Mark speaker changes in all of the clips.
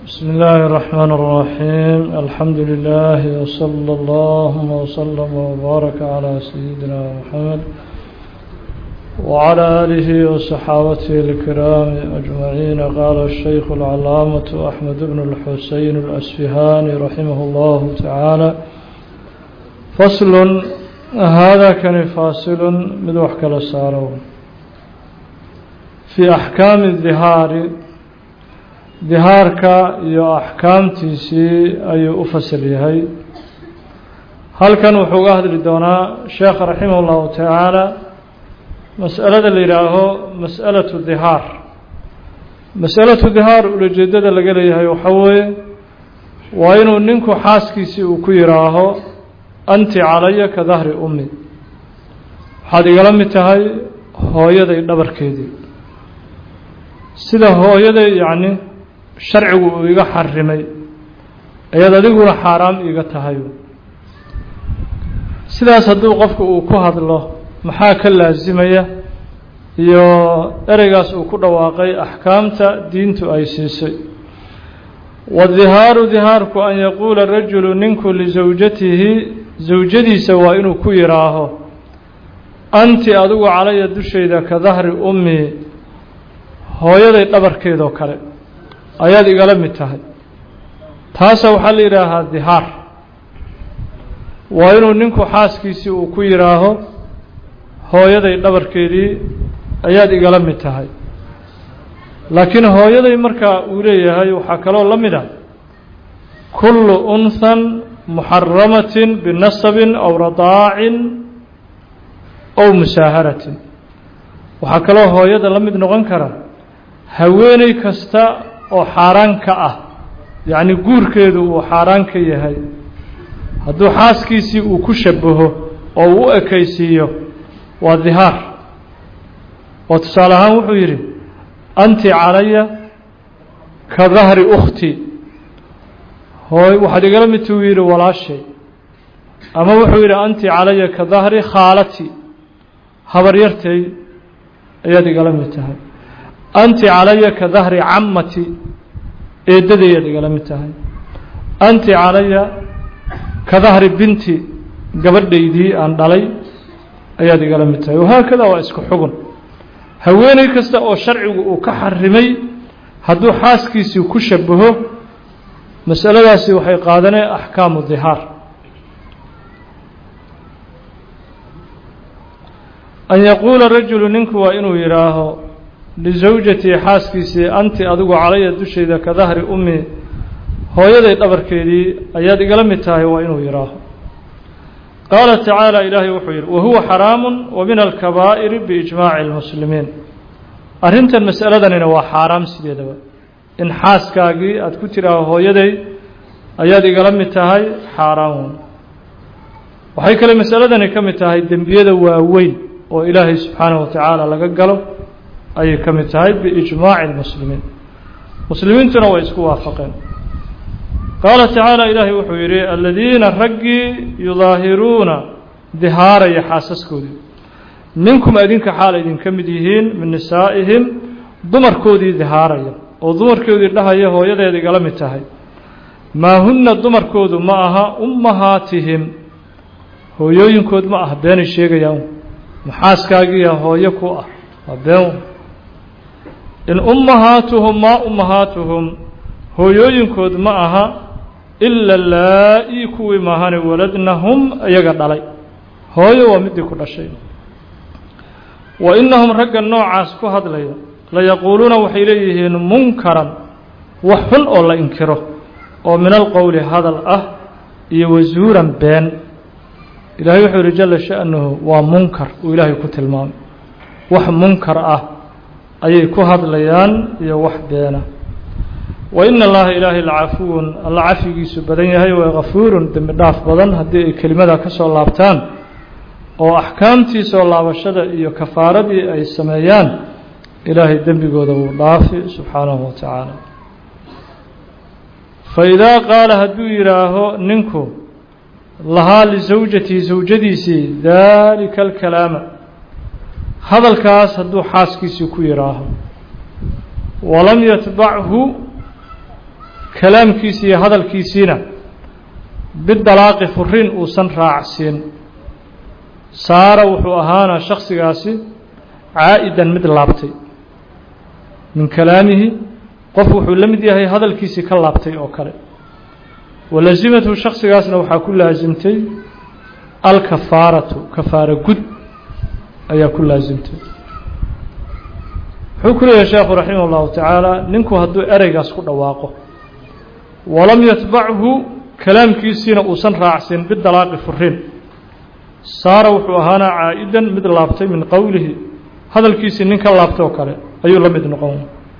Speaker 1: بسم الله الرحمن الرحيم الحمد لله وصلى الله وسلم وبارك على سيدنا محمد وعلى آله وصحابته الكرام أجمعين قال الشيخ العلامة أحمد بن الحسين الأسفهاني رحمه الله تعالى فصل هذا كان فاصل مدوح كلا سارو في أحكام الظهار dihaarka iyo axkaamtiisii ayuu u fasal yahay halkan wuxuu uga hadli doonaa sheekha raximah اllahu tacaala mas'alada la yidhaaho mas'alatu dihaar mas'alatu dihaar ulajeedada laga leeyahay waxaa weeye waa inuu ninku xaaskiisii uu ku yidhaaho anti calaya ka dahri ummi waxaad igala mid tahay hooyaday dhabarkeedii sida hooyaday yacni sharcigu uu iga xarimay ayaad adiguna xaaraam iga tahay sidaas hadduu qofku uu ku hadlo maxaa ka laasimaya iyo ereygaas uu ku dhawaaqay axkaamta diintu ay siisay wadihaaru dihaarku an yaquula rajulu ninku lisawjatihi sawjadiisa waa inuu ku yidhaaho anti adigu calaya dushayda ka dahri ummi hooyaday dhabarkeedoo kale ayaad igala mid tahay taasa waxaa la yidhaahaa dihaar waa inuu ninku xaaskiisii uu ku yidhaaho hooyaday dhabarkeedii ayaad igala mid tahay laakiin hooyaday markaa uu leeyahay waxaa kaloo la mid a kullu unhan muxaramatin binasabin aw radaacin ow musaaharatin waxaa kaloo hooyada la mid noqon kara haweeney kasta oo xaaraan ka ah yacni guurkeedu uu xaaraan ka yahay hadduu xaaskiisii uu ku shabaho oo uu u ekaysiiyo waa dihaar oo tusaale ahaan wuxuu yidhi anti calaya ka dahri ukhti hooy waxaad igala midta uu yidhi walaashay ama wuxuu yidhi anti calaya ka dahri khaalati habaryartay ayaad igala mid tahay anti calaya ka dahri camati eeddadayaad igala mid tahay anti calaya ka dahri binti gabadhaydii aan dhalay ayaad igala mid tahay wahaakada waa isku xugun haweeney kasta oo sharcigu uu ka xarimay hadduu xaaskiisii ku shabaho masaladaasi waxay qaadaneen axkaamu dihaar an yaquula rajulu ninku waa inuu yidhaaho lisawjatii xaaskiisii anti adigu calaya dushayda ka dahri ummi hooyaday dhabarkeedii ayaad igala mid tahay waa inuu yidhaaho qaala tacaala ilaahay wuxuu yidhi wahuwa xaraamu wa min alkabaa'iri biijmaaci اlmuslimiin arrintan masaladanina waa xaaraam sideedaba in xaaskaagii aad ku tidhaaho hooyaday ayaad igala mid tahay xaaraam waxay kale masaladani ka mid tahay dembiyada waaweyn oo ilaahay subxaanaه wa tacaala laga galo ayay ka mid tahay biijmaaci اlmuslimiin muslimiintuna way isku waafaqeen qaala tacaala ilaahay wuxuu yidhi aladiina raggii yudaahiruuna dihaaraya xaasaskoodii minkum adinka xaal idinka mid yihiin min nisaa'ihim dumarkoodii dihaaraya oo dumarkoodii dhahaya hooyadeeda igala mid tahay maa hunna dumarkoodu ma aha ummahaatihim hooyooyinkood ma ah beenay sheegayaan maxaaskaagiiya hooyo ku ah waa been in ummahaatuhum maa ummahaatuhum hooyooyinkood ma aha ila laa-ii kuwii maahane waladnahum iyaga dhalay hooyo waa midii ku dhashay wa innahum ragga noocaas ku hadlaya layaquuluuna waxay leeyihiin munkaran wax xun oo la inkiro oo min alqowli hadal ah iyo wasuuran been ilaahay wuxuu yihi jala sha'nuhu waa munkar uu ilaahay ku tilmaamay wax munkar ah ayay ku hadlayaan iyo wax beena wa ina allaha ilaahay lacafuwun alla cafigiisu badan yahay waa kafuurun dembi dhaaf badan haddii ay kelimada ka soo laabtaan oo axkaamtii soo laabashada iyo kafaaradii ay sameeyaan ilaahay dembigooda wuu dhaafi subxaanahu wa tacaala fa idaa qaala hadduu yidhaaho ninku lahaa lisawjatii sawjadiisii daalika alkalaama hadalkaas hadduu xaaskiisii ku yidhaaho walam yatbachu kalaamkiisii iyo hadalkiisiina bidalaaqi furiin uusan raacsiin saara wuxuu ahaana shaksigaasi caa'idan mid laabtay min kalaamihi qof wuxuu la mid yahay hadalkiisii ka laabtay oo kale walazimathu shaksigaasna waxaa ku laasimtay alkafaaratu kafaara gud ayaa ku laasimtay wuxuu ku leeyahay sheekhu raximah اllahu tacaala ninku hadduu ereygaas ku dhawaaqo walam yatbachu kalaamkiisiina uusan raacsin bidalaaqi furiin saara wuxuu ahaanaa caa'idan mid laabtay min qowlihi hadalkiisii nin ka laabtay oo kale ayuu la mid noqon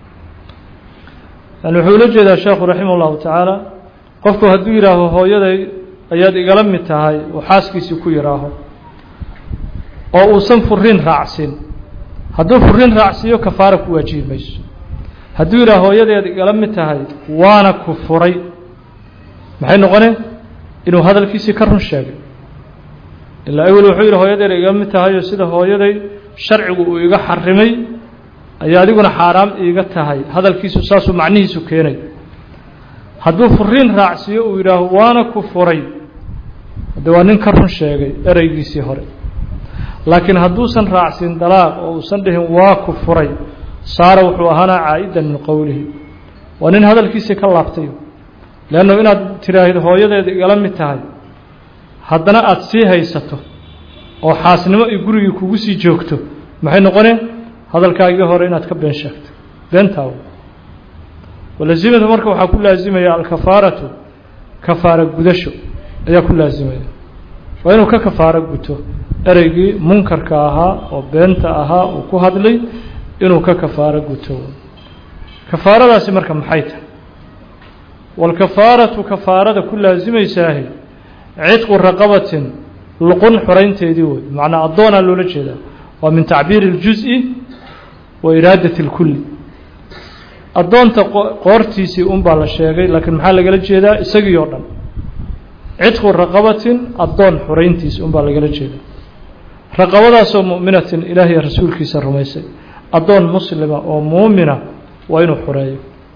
Speaker 1: yani wuxuu ula jeedaa sheekhu raximah اllahu tacaala qofku hadduu yidhaaho hooyaday ayaad igala mid tahay oo xaaskiisii ku yidhaaho oo uusan furiin raacsin hadduu furiin raacsiiyo kafaara ku waajibi mayso hadduu yidhaha hooyadeed igala mid tahay waana ku furay maxay noqoneen inuu hadalkiisii ka run sheegay ilaa awel wuxuu yidhi hooyadeed igala mid tahayo sida hooyaday sharcigu uu iga xarimay ayaa adiguna xaaraam iiga tahay hadalkiisu saasuu macnihiisu keenay hadduu furiin raacsiiyo uu yidhaaho waana ku furay hadde waa nin ka run sheegay ereygiisii hore laakiin hadduusan raacsin dalaaq oo uusan dhihin waa ku furay saara wuxuu ahaanaa caa'idan min qowlihi waa nin hadalkiisii ka laabtay leannu inaad tidhaahid hooyadeeda igala mid tahay haddana aada sii haysato oo xaasnimo iyo gurigii kugu sii joogto maxay noqoneen hadalkaagii hore inaad ka been sheegto beentaaw walazimatu marka waxaa ku laasimaya alkafaaratu kafaara gudasho ayaa ku laasimaya waa inuu ka kafaaro guto ereygii munkarka ahaa oo beenta ahaa uu ku hadlay inuu ka kafaaro guto kafaaradaasi marka maxay tahay walkafaaratu kafaarada ku laasimaysaahi cidqu raqabatin luqun xoraynteedii wey macnaa addoonaa loola jeedaa waa min tacbiiri اljuز'i wa iraadati اlkulli addoonta qoortiisii un baa la sheegay laakiin maxaa lagala jeedaa isagii oo dhan cidqu raqabatin addoon xorayntiisi un baa lagala jeedaa raqabadaasoo mu'minatin ilaahiy rasuulkiisa rumaysay addoon muslima oo muumina waa inuu xoreeyo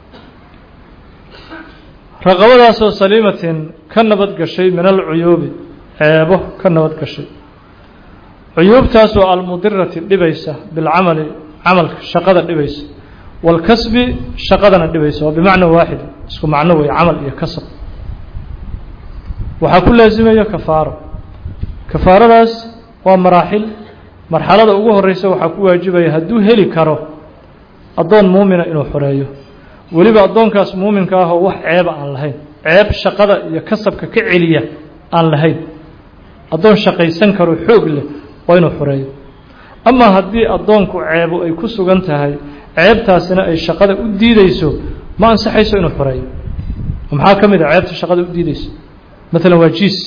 Speaker 1: raqabadaasoo saliimatin ka nabad gashay min alcuyuubi ceebo ka nabad gashay cuyuubtaasoo almudirati dhibaysa bilcamali camalka shaqada dhibaysa wاlkasbi shaqadana dhibaysa waa bimacna waaxid isku macno wey camal iyo kasab waxaa ku laasimaya kafaaro kafaaradaas waa maraaxil marxalada ugu horeysa waxaa ku waajibaya hadduu heli karo addoon muumina inuu xoreeyo weliba addoonkaas muuminka ahoo wax ceeba aan lahayn ceeb shaqada iyo kasabka ka celiya aan lahayn addoon shaqaysan karo xoog leh waa inuu xoreeyo amaa haddii addoonku ceebu ay ku sugan tahay ceebtaasina ay shaqada u diideyso ma ansaxayso inuu xoreeyo maxaa ka mid a ceebta shaqada u diideyso maalan waa jiis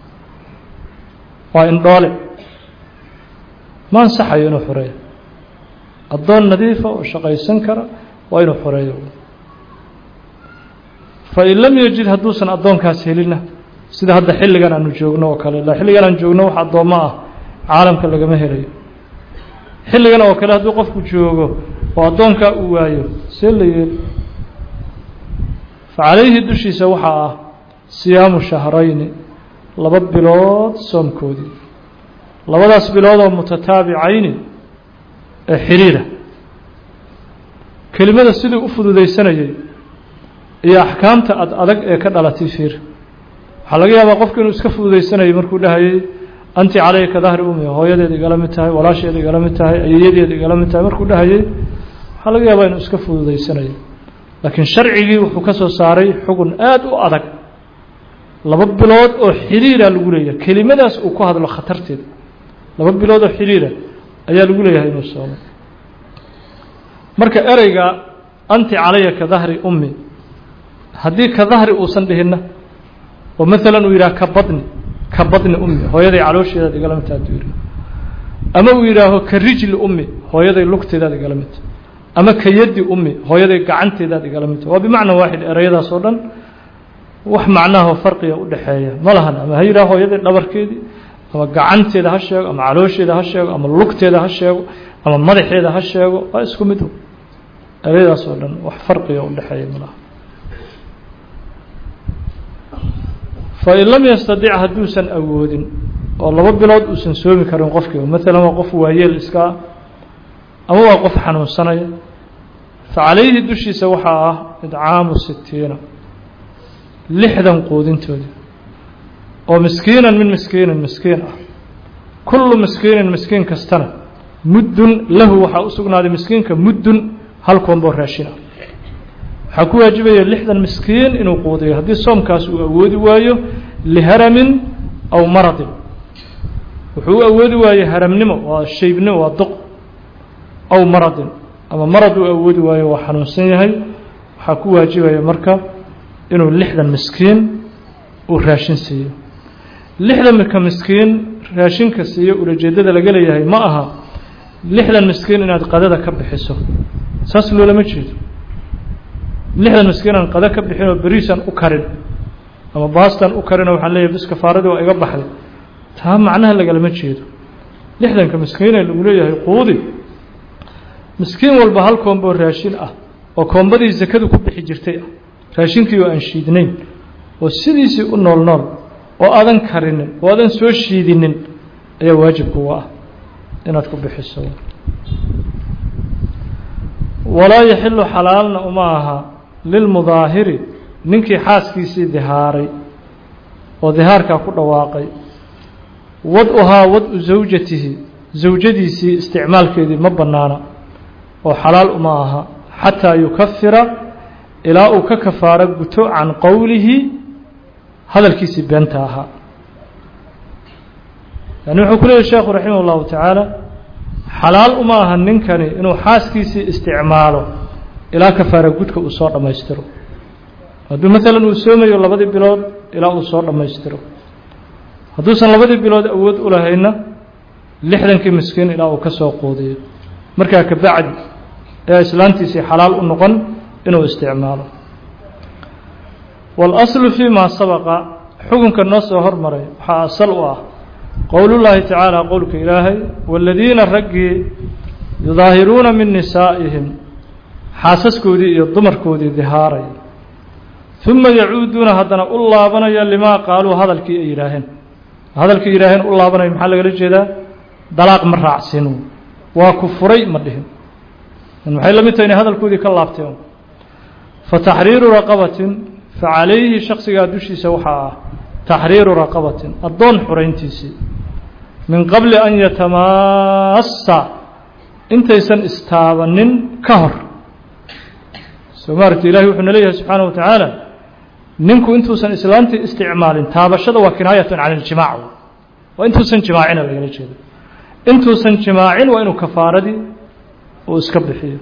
Speaker 1: waa indhoole ma ansaxayo inuu xoreeyo addoon nadiifa oo shaqaysan kara waa inuu xoreeyo fain lam yajid hadduusan addoonkaas helina sida hadda xilligan aanu joogno oo kale ila xilligan aan joogno wax addoommo ah caalamka lagama helayo xilligan oo kale hadduu qofku joogo oo addoonkaa uu waayo see la yeeli fa calayhi dushiisa waxaa ah siyaamu shahrayni laba bilood soomkoodii labadaas bilood oo mutataabicayni ee xiriira kelimada sidii u fududaysanayay iyo axkaamta ad adag ee ka dhalatay fiir waxaa laga yaabaa qofku inuu iska fududaysanayay markuu dhahayay anti calayka dahri umi hooyadeed igala mid tahay walaasheed igala mid tahay ayeyadeed igala mid tahay markuu dhahayay waxaa laga yaabaa inuu iska fududaysanayo laakiin sharcigii wuxuu ka soo saaray xugun aada u adag laba bilood oo xiriira lagu leeyahay kelimadaas uu ku hadlo khatarteeda laba bilood oo xiriira ayaa lagu leeyahay inuu soomo marka ereyga anti calaya ka dahri ummi haddii ka dahri uusan dhihinna oo maalan uu yidhaha ka badni ka badni ummi hooyaday caloosheedaad igala midta hadduu yidhaho ama uu yidhaaho ka rijli ummi hooyaday lugteedaad igala midta ama ka yaddi ummi hooyaday gacanteedaad igala midta waa bimacna waaxid ereyadaas oo dhan wax macnaha farqiga u dhexeeya ma lahan ama ha yidhaho hooyaday dhabarkeedii ama gacanteeda ha sheego ama caloosheeda ha sheego ama lugteeda ha sheego ama madaxeeda ha sheego waa isku mid ereyadaas oo dhan wax farqiga u dhexeeya ma laha fain lam yastadic hadduusan awoodin oo laba bilood uusan soomi karin qofkii maalan waa qof waayeel iska ah ama waa qof xanuunsanaya facalayhi dushiisa waxaa ah idcaamu sitiina lixdan quudintooda oo miskiinan min miskiinin miskiin ah kullu miskiinin miskiin kastana muddun lahu waxaa u sugnaaday miskiinka muddun hal koonboo raashin ah waxaa ku waajibaya lixdan miskiin inuu quudiyo haddii soomkaas uu awoodi waayo liharamin aw maradin wuxuu u awoodi waaye haramnimo waa shaybnimo waa duq aw maradin ama marad uu awoodi waayo waa xanuunsan yahay waxaa ku waajibaya marka inuu lixdan miskiin uu raashin siiyo lixdanka miskiin raashinka siiyo ulajeedada laga leeyahay ma aha lixdan miskiin inaad qadada ka bixiso saas loolama jeedo lixdan miskiin aan qada ka bixin oo beriisan u karin ama baastan u karinoo waxaan leeyahay bis kafaaradii waa iga baxday taa macnaha lagalama jeedo lixdanka miskiinee lagu leeyahay quudi miskiin walba hal koomboo raashin ah oo koombadii sakadu ku bixi jirtay ah raashinkii oo aan shiidnayn oo sidiisii u nool nool oo aadan karinin oo aadan soo shiidinin ayaa waajibkuga ah inaad ku bixiso walaa yaxilu xalaalna uma aha lilmudaahiri ninkii xaaskiisii dihaaray oo dihaarkaa ku dhawaaqay wad-uhaa wad-u zawjatihi zawjadiisii isticmaalkeedii ma bannaana oo xalaal uma aha xataa yukafira ilaa uu ka kafaaro guto can qowlihi hadalkiisii beenta ahaa yani wuxuu ku leeyahy sheekhu raximah اllahu tacaala xalaal uma aha ninkani inuu xaaskiisii isticmaalo ilaa kafaara gudka uu soo dhammaystiro hadduu maalan uu soomayo labadii bilood ilaa uu soo dhammaystiro hadduusan labadii bilood awood u lahayna lixdankii miskiin ilaa uu ka soo quudiyo markaa ka bacdi ee islaantiisii xalaal u noqon inuu isticmaalo waalaslu fii maa sabaqa xukunka noo soo hormaray waxaa asal u ah qowlullaahi tacaala qowlka ilaahay waaladiina raggii yudaahiruuna min nisaa'ihim xaasaskoodii iyo dumarkoodii dihaaraya uma yacuuduuna haddana u laabanaya limaa qaaluu hadalkii ay yidhaaheen hadalkii yidhaaheen u laabanaya maxaa lagala jeedaa dalaaq ma raacsin waa ku furay ma dhihin maxay la mid tahay inay hadalkoodii ka laabteen fa taxriiru raqabatin fa calayhi shaksigaa dushiisa waxaa ah taxriiru raqabatin addoon xurayntiisii min qabli an yatamaassa intaysan istaabanin ka hor soo maaragti ilahi wuxuu na leeyahay subxaana wa tacaala ninku intuusan islaantii isticmaalin taabashada waa kinaayatun can iljimaac waa intuusan jimaacina lagala jeedo intuusan jimaacin waa inuu kafaaradii uu iska bixiyo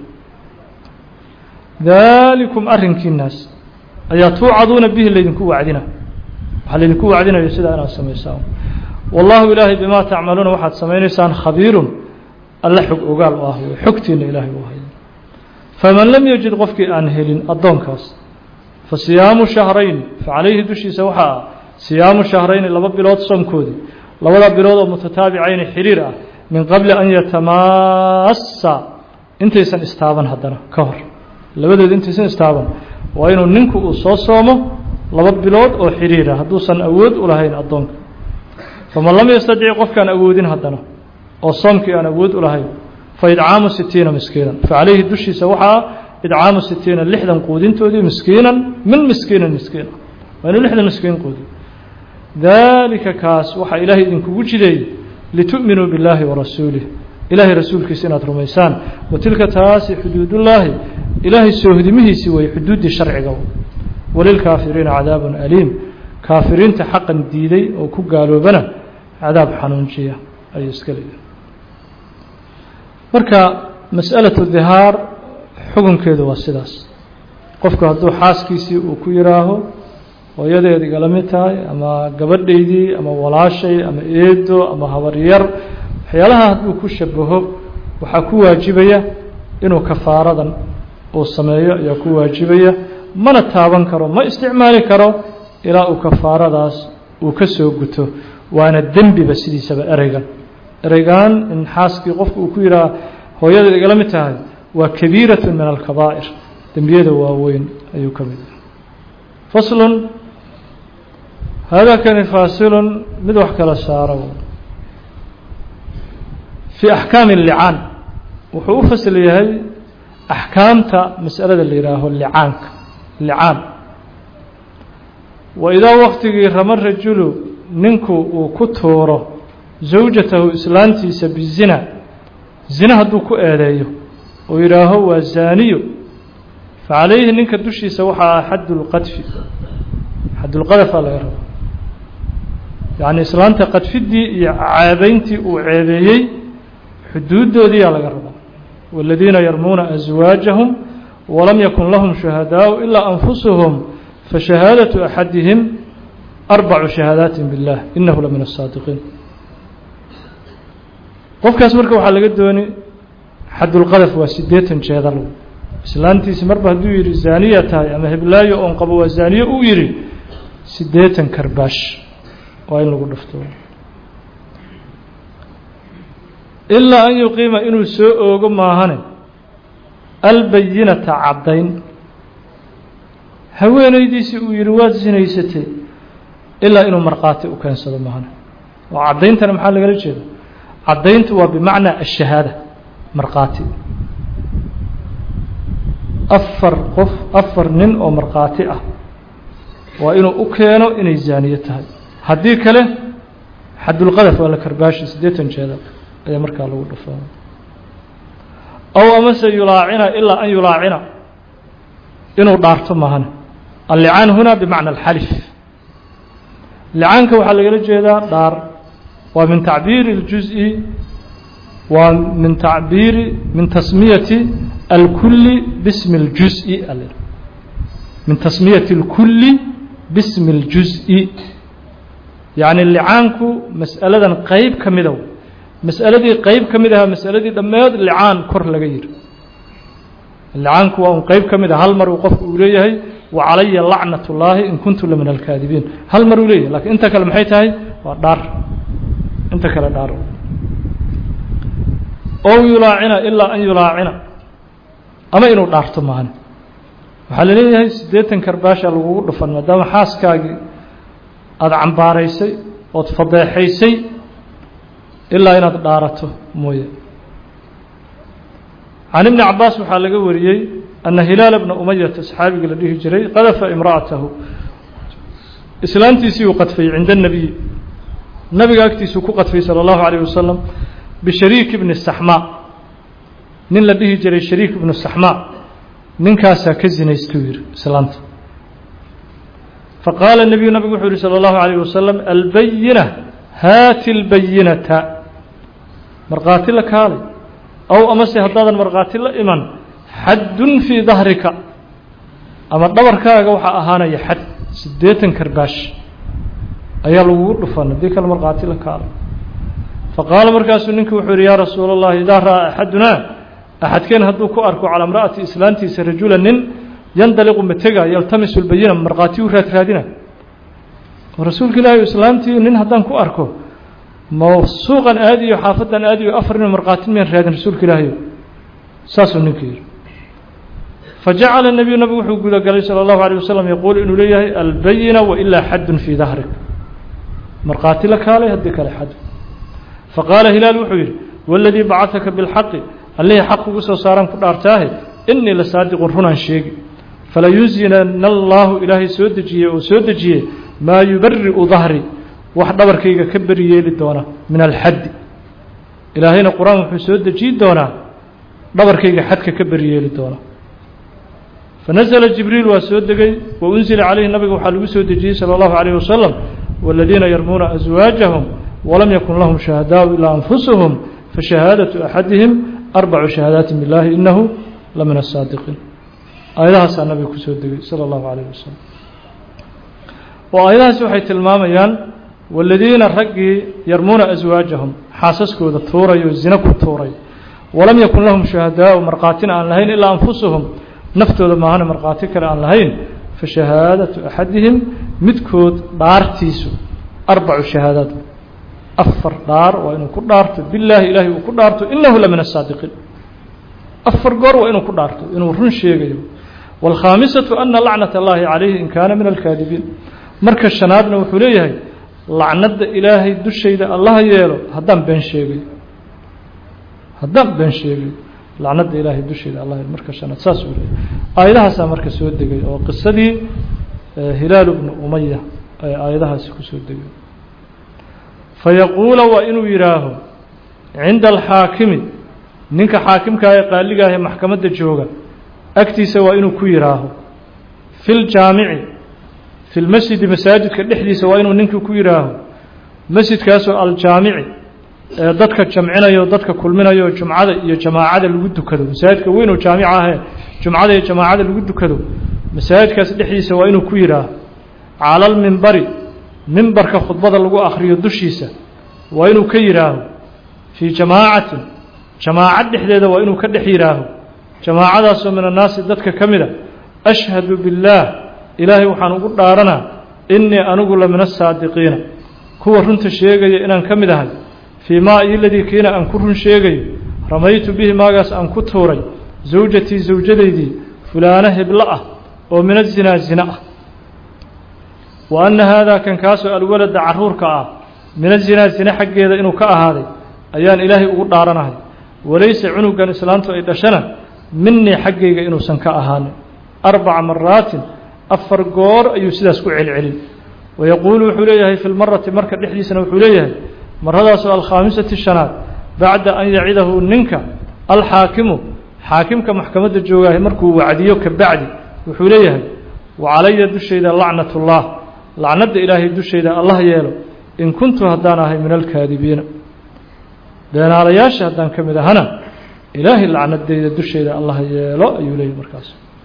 Speaker 1: daalikum arrinkiinaas ayaa tuucaduuna bihi laydinku wacdina waxaa laydinku wacdinayo sidaa inaad samaysaan wallahu ilaahay bimaa tacmaluuna waxaad samaynaysaan khabiirun alla xog ogaal u ah wey xogtiina ilaahay u haya faman lam yajid qofkii aan helin addoonkaas fa siyaamu shahrayn fa calayhi dushiisa waxaa ah siyaamu shahrayni laba bilood soomkoodii labada bilood oo mutataabicayni xiriir ah min qabli an yatamaassa intaysan istaaban haddana ka hor labadood intaysan istaaban waa inuu ninku uu soo soomo laba bilood oo xiriira hadduusan awood u lahayn addoonka faman lam yastadic qofkaan awoodin haddana oo soomkii aan awood u lahayn fa idcaamu sitiina miskiinan fa calayhi dushiisa waxaa idcaamu sitiina lixdan quudintoodii miskiinan min miskiinin miskiina waa inuu lixdan miskiin quudiyo daalika kaas waxaa ilaahay idinkugu jideeyey litu'minuu billaahi warasuulih ilaahay rasuulkiisa inaad rumaysaan wa tilka taasi xuduudullaahi ilaahay soohdimihiisii way xuduuddii sharciga walilkaafiriina cadaabun aliim kaafiriinta xaqan diiday oo ku gaaloobana cadaab xanuunjiya ayuu iska leeyahay marka mas'alatu dihaar xukunkeedu waa sidaas qofku hadduu xaaskiisii uu ku yidhaaho hooyadeed igala mid tahay ama gabadhaydii ama walaashay ama eedo ama habaryar waxyaalaha hadduu ku shabaho waxaa ku waajibaya inuu kafaaradan uu sameeyo ayaa ku waajibaya mana taaban karo ma isticmaali karo ilaa uu kafaaradaas uu ka soo guto waana dembiba sidiisaba ereygan ereygan in xaaskii qofku uu ku yidhaha hooyadeed igala mid tahay waa kabiiratu min alkabaa'ir dembiyada waaweyn ayuu ka mid yahay faslun hada kani faasilun mid wax kala saaro fii axkaami licaan wuxuu u fasl yahay axkaamta mas'alada la yihaaho licaanka licaan wa idaa waktigii rama rajulu ninku uu ku tuuro zawjatahu islaantiisa bizina zina hadduu ku eedeeyo oo yidhaaho waa zaaniyo facalayhi ninka dushiisa waxaa ah xaddulqadfi xaddulqadafaa laga raba yacni islaanta qadfiddii iyo ceebeyntii uu ceebeeyey xuduuddoodiyaa laga rabaa والذيina يرmuuna أزواaجهم وlم ykن لهم شهداء إلا أنفسهم فشهاadة أحadهم أربع شهاadات بالله إنه لمن الصاaدقين qofkaas marka waxaa laga dooni xadulqadف waa sideetan jeedal islaantiisi marba hadduu yihi zaniya tahay ama heblaayo oon qabo waa zaniye uu yihi sideetan karbaash waa in lagu dhafto ilaa an yuqiima inuu soo oogo maahane albayinata caddayn haweenaydiisii uu yihi waad sinaysatay ilaa inuu markhaati u keensado maahane oo caddayntana maxaa lagala jeeda caddayntu waa bimacnaa ashahaada markhaati afar qof afar nin oo markhaati ah waa inuu u keeno inay zaaniye tahay haddii kale xadulqadaf waa la karbaashi siddeetan jeeda ayaa markaa lagu dhufaa aw amase yulaacina ilaa an yulaacina inuu dhaarto maahane allicaan huna bimacna alxalif licaanka waxaa lagala jeedaa dhaar waa min tacbiiri اljuز'i waa min tacbiiri min tasmiyati alkuli bismi اljuز'i min tasmiyati اlkuli bismi اljuز'i yacni licaanku mas'aladan qeyb ka mida mas'aladii qeyb ka mid ahaa mas'aladii dhammeed licaan kor laga yiri licaanku waa un qeyb ka mid ah hal mar uu qofku uu leeyahay wa calaya lacnat اllaahi in kuntu la min alkaadibiin hal mar uu leeyahay lakiin inta kale maxay tahay waa dhaar inta kale dhaar ow yulaacina ilaa an yulaacina ama inuu dhaarto maane waxaa la leeyahay siddeetan karbaasha lagugu dhufan maadaama xaaskaagii aada cambaaraysay ood fadeexaysay ilaa inaad dhaarato mooye can ibni cabaas waxaa laga wariyey ana hilaala bna umayata saxaabigii la dhihi jiray qadafa imra'atahu islaantiisii uu qadfayey cinda الnabiy nabiga agtiisuu ku qadfay salى اllahu عalيه wasalam bishariik ibni saxmaa nin la dhihi jiray shariik ibnu saxmaa ninkaasaa ka zinaystuu yihi islaanta faqaala nebiyu nabigu wuxuu yihi salى اllahu عalيه wasalam albayina haati اlbayinata markhaati la kaalay ow amase haddaadan markhaati la iman xaddun fii dahrika ama dhabarkaaga waxaa ahaanaya xad siddeetan karbaash ayaa lagugu dhufan haddii kale markhaati la kaalay faqaala markaasuu ninkii wuxuu yihi yaa rasuula اllahi idaa ra'aa axadunaa axadkeen hadduu ku arko calaa imra'ati islaantiisa rajula nin yandaliqu matega yaltamisu lbayina markhaati u raad raadina oo rasuulka ilaahi islaantii nin haddaan ku arko ma suuqan aadiyo xaafadan aadiyo afar nin markhaati miyaan raadin rasuulka ilaahiyo saasuu ninkii yihi fajacala الnabiyu nabigu wuxuu gudagalay salى اllahu عalيه wasalam yaquul inuu leeyahay albayina wailaa xadun fii dahrik markhaati la kaalay haddii kale xad faqaala hilaal wuxuu yidhi waladii bacahaka biاlxaqi allihii xaq ugu soo saaraan ku dhaartaahe inii la saadiqun runaan sheegi falayuzinana allahu ilaahay soo dejiyey oo soo dejiyey maa yubari'u dahri wax dhabarkayga ka beri yeeli doona min alxaddi ilaahayna qur-aan wuxuu soo dejiyi doonaa dhabarkayga xadka ka beri yeeli doona fanazla jibriil waa soo degay wa unzila calayhi nabiga waxaa lagu soo dejiyey salى اllahu عalيه wasalam wاladiina yarmuuna aswaajahum walam yakun lahum shuhadaau ilaa anfusuhum fashahaadaةu axadihim arbacu shahaadaati biاllahi inahu la min aلsaadiqiin aayadahaasaa nabiga kusoo degay salى اllahu عalيه wasalam oo aayadahaasi waxay tilmaamayaan waladiina raggii yarmuuna aswaajahum xaasaskooda tuurayo zina ku tuuray walam yakun lahum shuhadaau markhaatina aan lahayn ilaa anfusuhum naftooda maahana markhaati kale aan lahayn fashahaadatu axadihim midkood dhaartiisu arbacu shahaadaat afar dhaar waa inuu ku dhaarto bilaahi ilaahay uu ku dhaarto inahu la min asaadiqiin afar goor waa inuu ku dhaarto inuu run sheegayo wاlkhaamisatu ana lacnat اllahi calayhi in kaana min alkaadibiin marka shanaadna wuxuu leeyahay lacnadda ilaahay dushayda allaha yeelo haddaan been sheegayo haddaan been sheegayo lacnadda ilaahay dushayda allah yeelo marka shanaad saas uu leeyahay aayadahaasaa marka soo degay oo qisadii hilaal bnu umaya ay aayadahaasi ku soo degay fayaquula waa inuu yidhaaho cinda alxaakimi ninka xaakimkaa ee qaaliga ah ee maxkamadda jooga agtiisa waa inuu ku yidhaaho fi ljaamici fi lmasjidi masaajidka dhexdiisa waa inuu ninkii ku yidhaaho masjidkaasoo aljaamici ee dadka jamcinayo dadka kulminayo jumcada iyo jamaacada lagu dukado masaajidka weyn oo jaamica ahee jumcada iyo jamaacada lagu dukado masaajidkaas dhexdiisa waa inuu ku yidhaaho cala almimbari mimbarka khudbada lagu akhriyo dushiisa waa inuu ka yidhaaho fii jamaacatin jamaacad dhexdeeda waa inuu ka dhex yidhaaho jamaacadaasoo min annaasi dadka ka mid a ashhadu biاllaah ilaahay waxaan ugu dhaaranaa innii anigu la min asaadiqiina kuwa runta sheegaya inaan ka mid ahay fii maa iyoladii kiina aan ku run sheegayo ramaytu bihi maagaas aan ku tuuray zawjatii zawjadaydii fulaano heblo ah oo min azinaa zina ah wa anna haadaa kan kaasoo alwalada carruurka ah min azinaa zina xaggeeda inuu ka ahaaday ayaan ilaahay ugu dhaaranahay walayse cunugan islaantu ay dhashana minii xaggayga inuusan ka ahaanin arbaca maraatin afar goor ayuu sidaas ku celcelin wayaquulu wuxuu leeyahay fi lmarati marka dhexdiisana wuxuu leeyahay maradaasoo alkhaamisati shanaad bacda an yacidahu ninka alxaakimu xaakimka maxkamadda joogaahay markuu wacdiyo ka bacdi wuxuu leeyahay wa calaya dushayda lacnat ullah lacnadda ilaahay dushayda allah yeelo in kuntu haddaan ahay min alkaadibiina beenaalayaasha haddaan ka mid ahana ilaahay lacnadeyda dushayda allah yeelo ayuu leeyahy markaas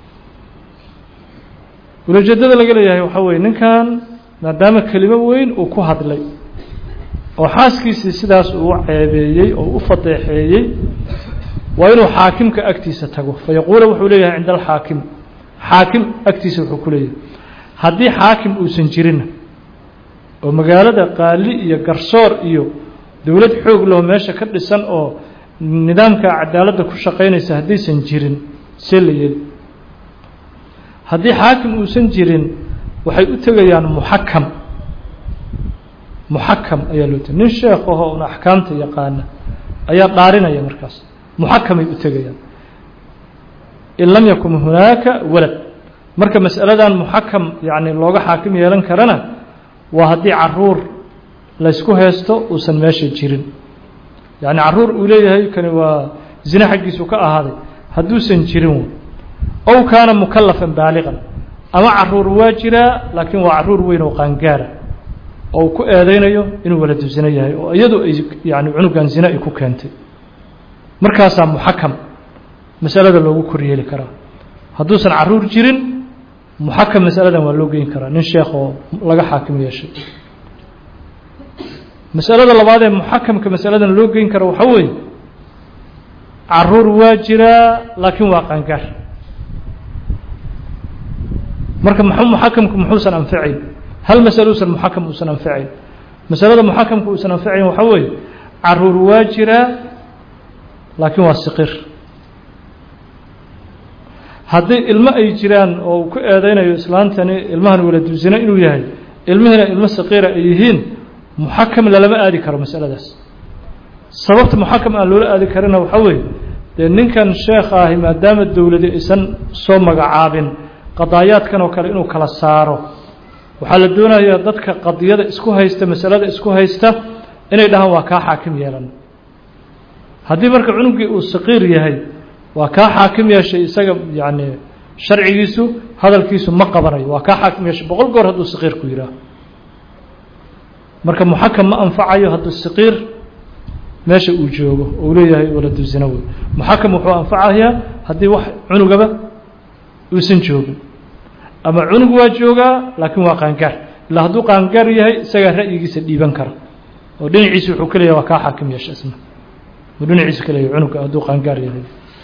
Speaker 1: ulajeedada laga leeyahay waxaa weye ninkan maadaama kelimo weyn uu ku hadlay oo xaaskiisii sidaas uu u ceebeeyey oo u fadeexeeyey waa inuu xaakimka agtiisa tago fayaquula wuxuu leeyahay cinda alxaakim xaakim agtiisa wuxuu ku leeyahay haddii xaakim uusan jirinna oo magaalada qaali iyo garsoor iyo dowlad xoog leho meesha ka dhisan oo nidaamka cadaaladda ku shaqaynaysa haddaysan jirin see la yeli haddii xaakim uusan jirin waxay u tegayaan muxakam muxakam ayaa loo tegay nin sheekh ahoo un axkaamta yaqaana ayaa dhaarinaya markaas muxakamay u tegayaan in lam yakun hunaaka walad marka masaladan muxakam yani looga xaakim yeelan karana waa haddii caruur laysku haysto uusan meesha jirin yacni caruur uu leeyahay kani waa zine xaggiisu ka ahaaday hadduusan jirin ow kaana mukalafan baaliqan ama caruur waa jiraa laakiin waa caruur weyn oo qaangaara oo uu ku eedeynayo inuu waladu zine yahay oo iyadu ay yani cunugan zine ay ku keentay markaasaa muxakam masalada loogu koryeeli karaa hadduusan caruur jirin muxakam masaladan waa loo geyn karaa nin sheekh oo laga xaakim yeeshay masalada labaad ee muxakamka masaladan loo geyn karo waxaa weeye caruur waa jiraa laakiin waa qaangaar marka m muxakamku muxuusan anfacayn hal masalo usan muxakam uusan anfacayn masalada muxakamka uusan anfacayn waxaa weeye caruur waa jiraa laakiin waa siqir haddii ilmo ay jiraan oo uu ku eedeynayo islaantani ilmahan waladuzine inuu yahay ilmihiina ilmo saqiira ay yihiin muxakam lalama aadi karo masaladaas sababta muxakam aan loola aadi karina waxaa weeye dee ninkan sheekha ahi maadaama dowladi aysan soo magacaabin qadaayaadkan oo kale inuu kala saaro waxaa la doonayaa dadka qadiyada isku haysta masalada isku haysta inay dhahaan waa kaa xaakim yeelan haddii marka cunugii uu saqiir yahay waa kaa xaakim yeeshay isaga yani sharcigiisu hadalkiisu ma qabanayo waa kaa xaakim yeeshay boqol goor hadduu saqiir ku yihaaho marka muxakam ma anfacayo hadduu saqiir meesha uu joogo ou leeyahay waladu zina wey muxakam wuxuu anfacayaa haddii wax cunugaba uusan joogin ama cunug waa joogaa laakiin waa qaangaar ilaa hadduu qaangaar yahay isagaa ra'yigiisa dhiiban kara oo dhinaciisa wuxuu ka leeyahay waa kaa xaakim yeesha isna uu dhinaciisa ka leeyahay cunuga hadduu qaangaar yahay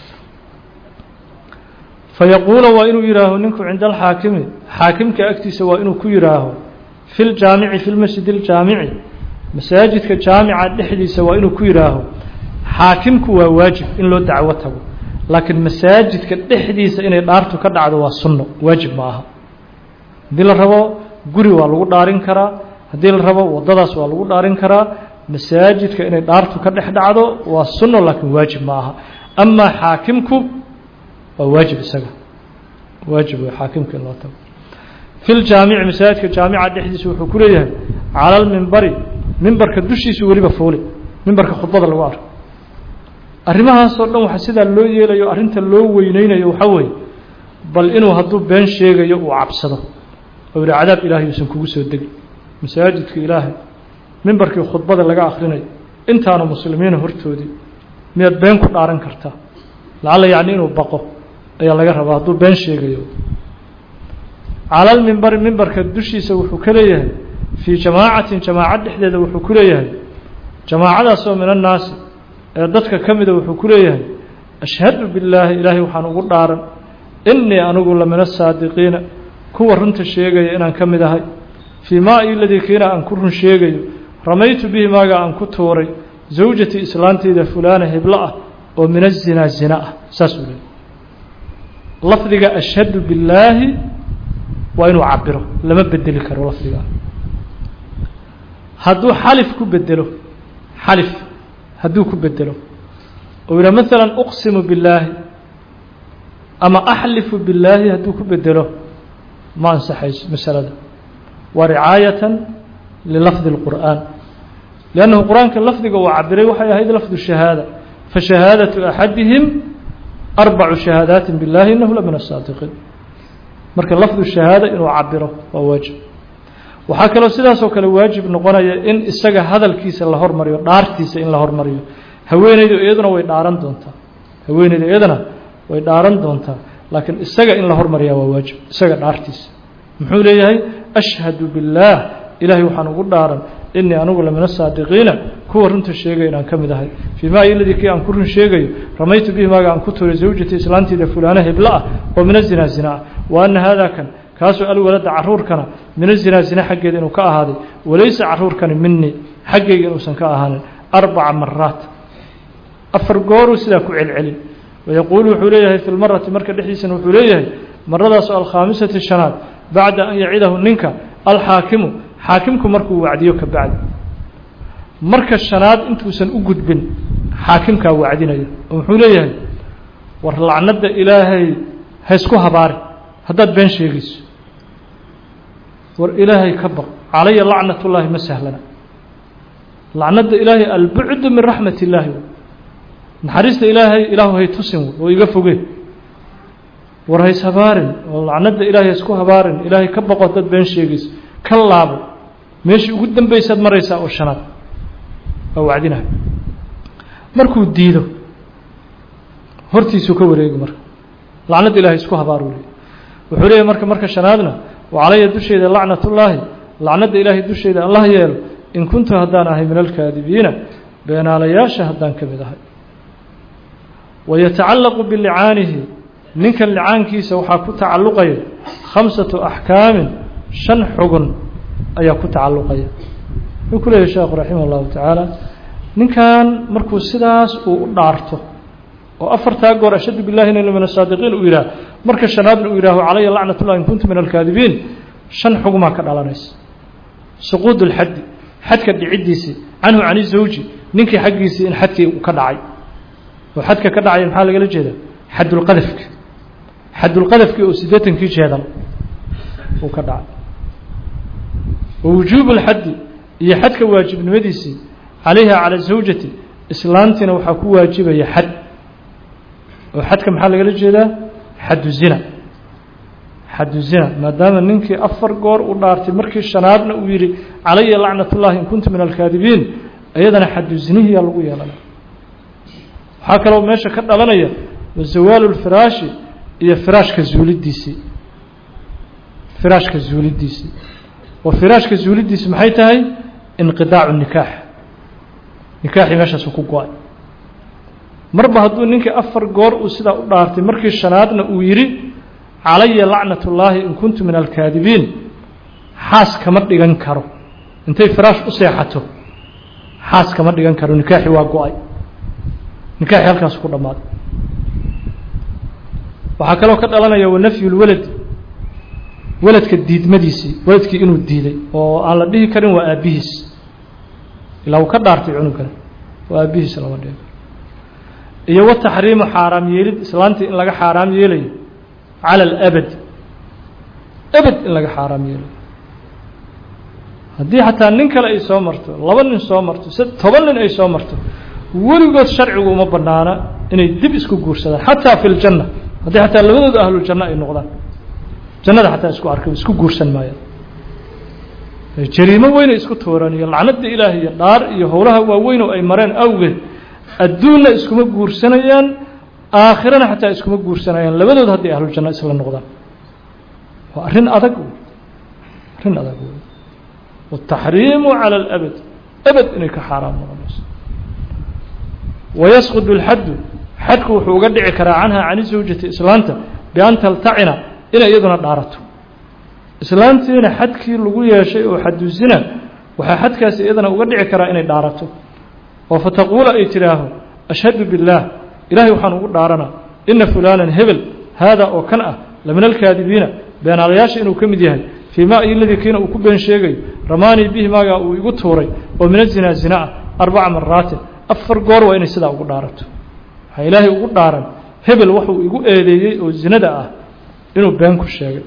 Speaker 1: fayaquula waa inuu yihaaho ninku cinda alxaakimi xaakimka agtiisa waa inuu ku yihaaho fi ljaamici fi lmasjid اljaamici masaajidka jaamica dhexdiisa waa inuu ku yihaaho xaakimku waa waajib in loo dacwo tago laakiin masaajidka dhexdiisa inay dhaartu ka dhacdo waa sunno waajib ma aha haddii la rabo guri waa lagu dhaarin karaa haddii la rabo waddadaas waa lagu dhaarin karaa masaajidka inay dhaartu ka dhex dhacdo waa sunno laakiin waajib ma aha amaa xaakimku waa waajib isaga waajib wey xaakimka in loo tago fi ljaamici masaajidka jaamica dhexdiisa wuxuu ku leeyahay cala lmimbari mimbarka dushiisu weliba fuuli mimbarka khudbada lagu arko arrimahaasoo dhan waxa sidaa loo yeelayo arrinta loo weyneynayo waxaa weeye bal inuu hadduu been sheegayo uu cabsado oo yihi cadaab ilaahay uusan kugu soo degi masaajidka ilaahay mimbarkii khudbada laga akhrinayo intaanu muslimiina hortoodii miyaad been ku dhaaran kartaa lacalla yacni inuu baqo ayaa laga rabaa hadduu been sheegayo calalmimbari mimbarka dushiisa wuxuu ka leeyahay fii jamaacatin jamaacad dhexdeeda wuxuu ku leeyahay jamaacadaasoo min annaasi ee dadka ka mida wuxuu ku leeyahay ashhadu billaahi ilaahay waxaan ugu dhaaran innii anigu la min asaadiqiina kuwa runta sheegaya inaan ka mid ahay fii maa iladii kiina aan ku run sheegayo ramaytu bihi maaga aan ku tuuray zawjatii islaanteyda fulaana heblo ah oo min azinaa zina ah saasuu leeyahy lafdiga ashhadu billaahi waa inuu cabiro lama bedeli karo lafdigaa hadduu xalif ku bedelo xalif hadduu ku bedelo oo yidhaha maalan uqsimu billaahi ama axlifu billaahi hadduu ku bedelo ma ansaxayso masalada waa ricaayatan lilafdi اlqur'aan liannahu qur-aanka lafdiga uu cabiray waxay ahayd lafdu shahaada fashahaadatu axadihim arbacu shahaadaati billahi inahu la min asaadiqiin marka lafdu shahaada inuu cabiro waa waajib waxaa kaloo sidaasoo kale waajib noqonaya in isaga hadalkiisa la hormariyo dhaartiisa in la hormariyo haweeneydu iyaduna way dhaaran doontaa haweeneydu iyaduna way dhaaran doontaa laakiin isaga in la hormariyaa waa waajib isaga dhaartiisa muxuu leeyahay ashhadu billaah ilaahay waxaan ugu dhaaran inii anigu lamina saadiqiina kuwa runta sheegaya inaan ka mid ahay fii maa iladii kii aan ku run sheegayo ramaytu bihi maaga aan ku tuuray zawjatii islaantiida fulaana heblo ah oo mina zinaa zina ah wa ana haadaa kan kaasoo alwalada caruurkana mina zinaa zina xaggeeda inuu ka ahaaday walaysa caruurkani minii xaggayga inuusan ka ahaanin arbaca maraat afar gooruu sidaa ku celcelin wayaquulu wuxuu leeyahay fi lmarati marka dhexdiisana wuxuu leeyahay maradaasoo alkhaamisati shanaad bacda an yacidahu ninka alxaakimu xaakimku markuu wacdiyo ka bacdi marka shanaad intuusan u gudbin xaakimkaa wacdinaya oo muxuu leeyahay war lacnadda ilaahay ha isku habaari haddaad been sheegayso war ilaahay ka baq calaya lacnat ullaahi ma sahlana lacnadda ilaahay albucdu min raxmat illaahi naxariista ilaahay ilaahu hay tusin oo iga foge war hays habaarin oo lacnadda ilaahay ha isku habaarin ilaahay ka baqo haddaad been sheegayso ka laabo meeshii ugu dambaysaad maraysaa oo shanaad waa wacdinaha markuu diido hortiisuu ka wareegi marka lacnadda ilahay isku habaar u leey wuxuu leeyahy marka marka shanaadna wa calaya dusheeda lacnatullaahi lacnadda ilaahay dusheeda allah yeelo in kuntu haddaan ahay min alkaadibiina beenaalayaasha haddaan ka mid ahay wayatacallaqu bilicaanihi ninkan licaankiisa waxaa ku tacalluqaya khamsatu axkaamin shan xugun ayaa ku tacalluqaya wuxuu ku leeyahy sheekhu raximah اllahu tacaala ninkan markuu sidaas uu u dhaarto oo afartaa goor ashhadu billahi ina min asaadiqiin uu yidhaah marka shanaadna uu yidhaaho calaya lacnat ullah in kuntu min alkaadibiin shan xugumaa ka dhalanaysa suquud اlxaddi xadka dhiciddiisii canhu can izawji ninkii xaggiisii in xadkii uu ka dhacay oo xadka ka dhacaya maxaa lagala jeeda xadulqadafka xadulqadafkii oo siddeetankii jeedal uu ka dhacay wa wujuubu اlxaddi iyo xadka waajibnimadiisii calayha calى zawjati islaantiina waxaa ku waajibaya xad oo xadka maxaa lagala jeedaa xaddu zina xaddu zina maadaama ninkii afar goor u dhaartay markii shanaadna uu yidhi calaya lacnat ullahi in kuntu min alkaadibiin iyadana xaddu zinihiyaa lagu yeelanaya waxaa kaloo meesha ka dhalanaya zawaalu lfiraashi iyo firaashka zuulidiisii firaashka zuulidiisii oo firaashka zuulidiisi maxay tahay inqidaacu nikaax nikaaxii meeshaasu ku go-ay marba hadduu ninkii afar goor uu sidaa u dhaartay markii shanaadna uu yidhi calaya lacnat ullaahi in kuntu min alkaadibiin xaas kama dhigan karo intay firaash u seexato xaas kama dhigan karo nikaaxii waa go-ay nikaaxii halkaas ku dhammaaday waxaa kaloo ka dhalanaya wanafyu lwalad weladka diidmadiisii weladkii inuu diiday oo aan la dhihi karin waa aabbihiis ilaa uu ka dhaartay cunugana waa aabbihiis lama dhihi karo iyo wa taxriimu xaaraam yeelid islaantii in laga xaaraam yeelayo cala alabad abad in laga xaaraam yeelayo haddii xataa nin kale ay soo marto laba nin soo marto s toban nin ay soo marto weligood sharcigu uma banaana inay dib isku guursadaan xataa fi ljanna haddii xataa labadooda ahluljanno ay noqdaan jannada xataa isku arkay isku guursan maayaan jariimo weynay isku tuuraan iyo lacnada ilaahay iyo dhaar iyo howlaha waaweyn oo ay mareen awgeed adduunna iskuma guursanayaan aakhirana xataa iskuma guursanayaan labadood hadday ahluljanno isla noqdaan waa arrin adag arrin adag wey wataxriimu cala alabad abad inay ka xaaraam noqonayso wayasqud اlxaddu xadku wuxuu uga dhici karaa canha cani zawjati islaanta bian taltacina inay iyaduna dhaarato islaantiina xadkii lagu yeeshay oo xadusina waxaa xadkaasi iyadana uga dhici karaa inay dhaarato oo fataquula ay tidhaaho ashhadu biاllaah ilahay waxaan ugu dhaarana ina fulaanan hebel haada oo kan ah lamin alkaadibiina beenaalayaasha inuu ka mid yahay fii ma iyo ladii kiina uu ku been sheegayo ramaanii bihi maagaa uu igu tuuray oo min azinaa zina ah arbaca maraatin afar goor waa inay sidaa ugu dhaarato waxaa ilaahay ugu dhaaran hebel waxuu igu eedeeyey oo zinada ah inuu been ku sheegay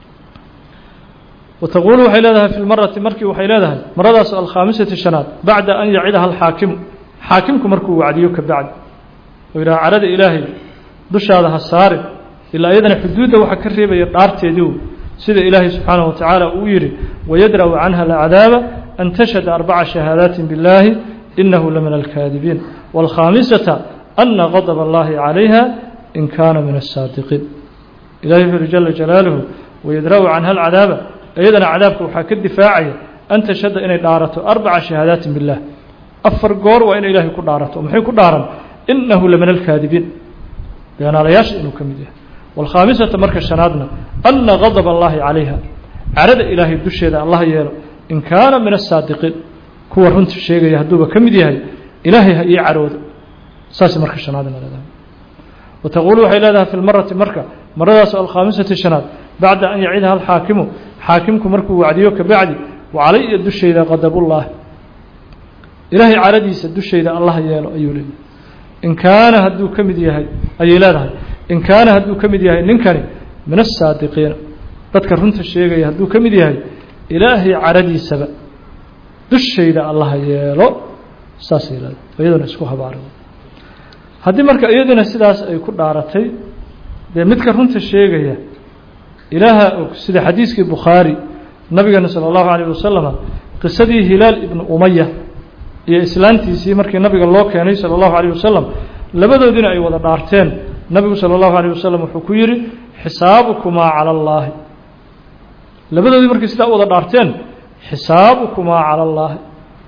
Speaker 1: wataquulu waxay leedahay fi lmarati markii waxay leedahay maradaas alkhaamisati shanaad bacda an yacidaha alxaakimu xaakimku markuu wacdiyo ka bacdi oo yidhaha carada ilaahay dushaada ha saarin ilaa iyadana xuduudda waxaa ka reebaya dhaarteediiu sida ilaahay subxaanaه wa tacaala uu yihi wayadra'u canha alcadaaba an tashhada arbaca shahaadaati biاllaahi inahu lamin alkaadibiin wاlkhaamisata ana gadb اllahi calayha in kaana min aلsaadiqiin ilahi wuxu uhi jala jalaaluhu wayadra'u canha alcadaaba iyadana cadaabka waxaa ka difaacaya an tashhada inay dhaarato arbaca shahaadaati biاllah afar goor waa inay ilaahay ku dhaarato maxay ku dhaaran inahu lamin alkaadibiin beenaalayaasha inuu ka mid yahay wاlkhaamisata marka shanaadna ana gadb اllahi calayha carada ilaahay dusheeda allah yeelo in kaana min aلsaadiqiin kuwa runta sheegaya hadduuba ka mid yahay ilaahay ha ii caroodo saas marka shanaadna leedahay wataquulu waxay leedahay fi lmarati marka maradaas alkhaamisati shanaad bacda an yacidaha alxaakimu xaakimku markuu wacdiyo ka bacdi wacalaya dushayda qadabullaah ilaahay caradiisa dushayda allah yeelo ayuu leeyahy in kaana hadduu ka mid yahay ayay leedahay in kaana hadduu ka mid yahay ninkani min asaadiqiina dadka runta sheegaya hadduu ka mid yahay ilaahay caradiisaba dushayda allah yeelo saasay leedahay iyaduna isku habaara haddii marka iyaduna sidaas ay ku dhaaratay dee midka runta sheegaya ilaaha og sida xadiiskii bukhaari nabigeena salى اllahu alayه wasalama qisadii hilaal ibnu umaya iyo islaantiisii markii nabiga loo keenay salى اllahu alayه wasalam labadoodiina ay wada dhaarteen nabigu salى اllahu alayه wasalam wuxuu ku yihi xisaabukumaa calى اllaahi labadoodii markay sidaa u wada dhaarteen xisaabukumaa calى اllaahi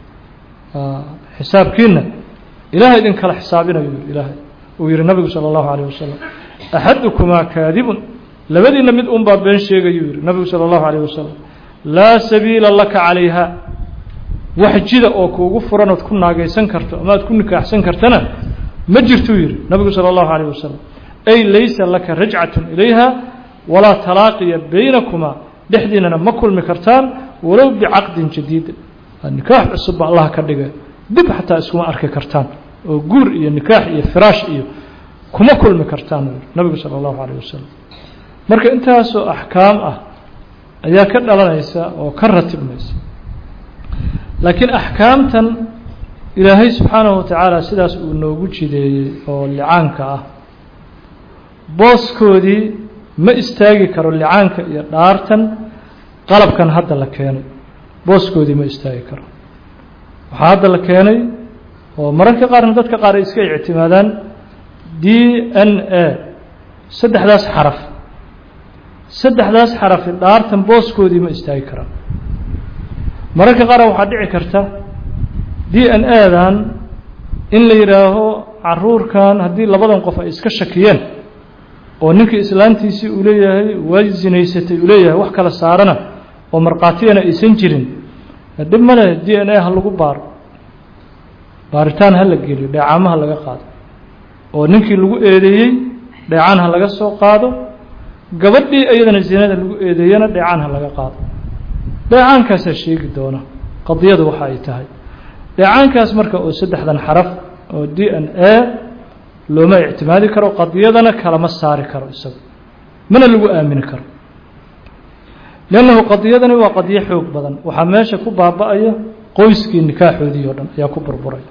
Speaker 1: xisaabkiina ilahay idin kala xisaabinayo ilaahay uu yihi nabigu salى اllahu alayه wasalam axadukumaa kaadibun labadiina mid un baa been sheegayuu yihi nabigu salى اllahu alayه wasalam laa sabiila laka calayha wax jida oo kuugu furan ood ku naagaysan karto ama aad ku nikaaxsan kartana ma jirtuu yihi nabigu salى اllahu alayه wasalam ay laysa laka rajcat ilayha walaa talaaqiya baynakumaa dhexdiinana ma kulmi kartaan walow bicaqdin jadiidin nikaax cusubba allah ka dhigay dib xataa iskuma arki kartaan oo guur iyo nikaax iyo firaash iyo kuma kulmi kartaan nabigu salى اllahu alayه wasalam marka intaasoo axkaam ah ayaa ka dhalanaysa oo ka ratibmaysa laakiin axkaamtan ilaahay subxaanahu wa tacaala sidaas uu noogu jideeyey oo licaanka ah booskoodii ma istaagi karo licaanka iyo dhaartan qalabkan hadda la keenay booskoodii ma istaagi karo waxaa hadda la keenay oo mararka qaarna dadka qaar ay iska ictimaadaan d n a saddexdaas xaraf saddexdaas xarafi dhaartan booskoodii ma istaagi karaan mararka qaar waxaa dhici karta d n a-dan in la yidhaaho caruurkan haddii labadan qof ay iska shakiyeen oo ninkii islaantiisii uu leeyahay waa zinaysatay uu leeyahay wax kala saarana oo markhaatiyana aysan jirin dhib male d n a ha lagu baaro baaritaan ha la geliyo dheecaamaha laga qaado oo ninkii lagu eedeeyey dheecaan ha laga soo qaado gabadhii iyadana zinada lagu eedeeyana dheecaan ha laga qaado dheecaankaasaa sheegi doona qadiyadu waxa ay tahay dheecaankaas marka oo saddexdan xaraf oo d n a looma ictimaadi karo qadiyadana kalama saari karo isaga mana lagu aamini karo lannahu qadiyadani waa qadiyo xoog badan waxaa meesha ku baaba-aya qoyskii nikaaxoodii oo dhan ayaa ku burburaya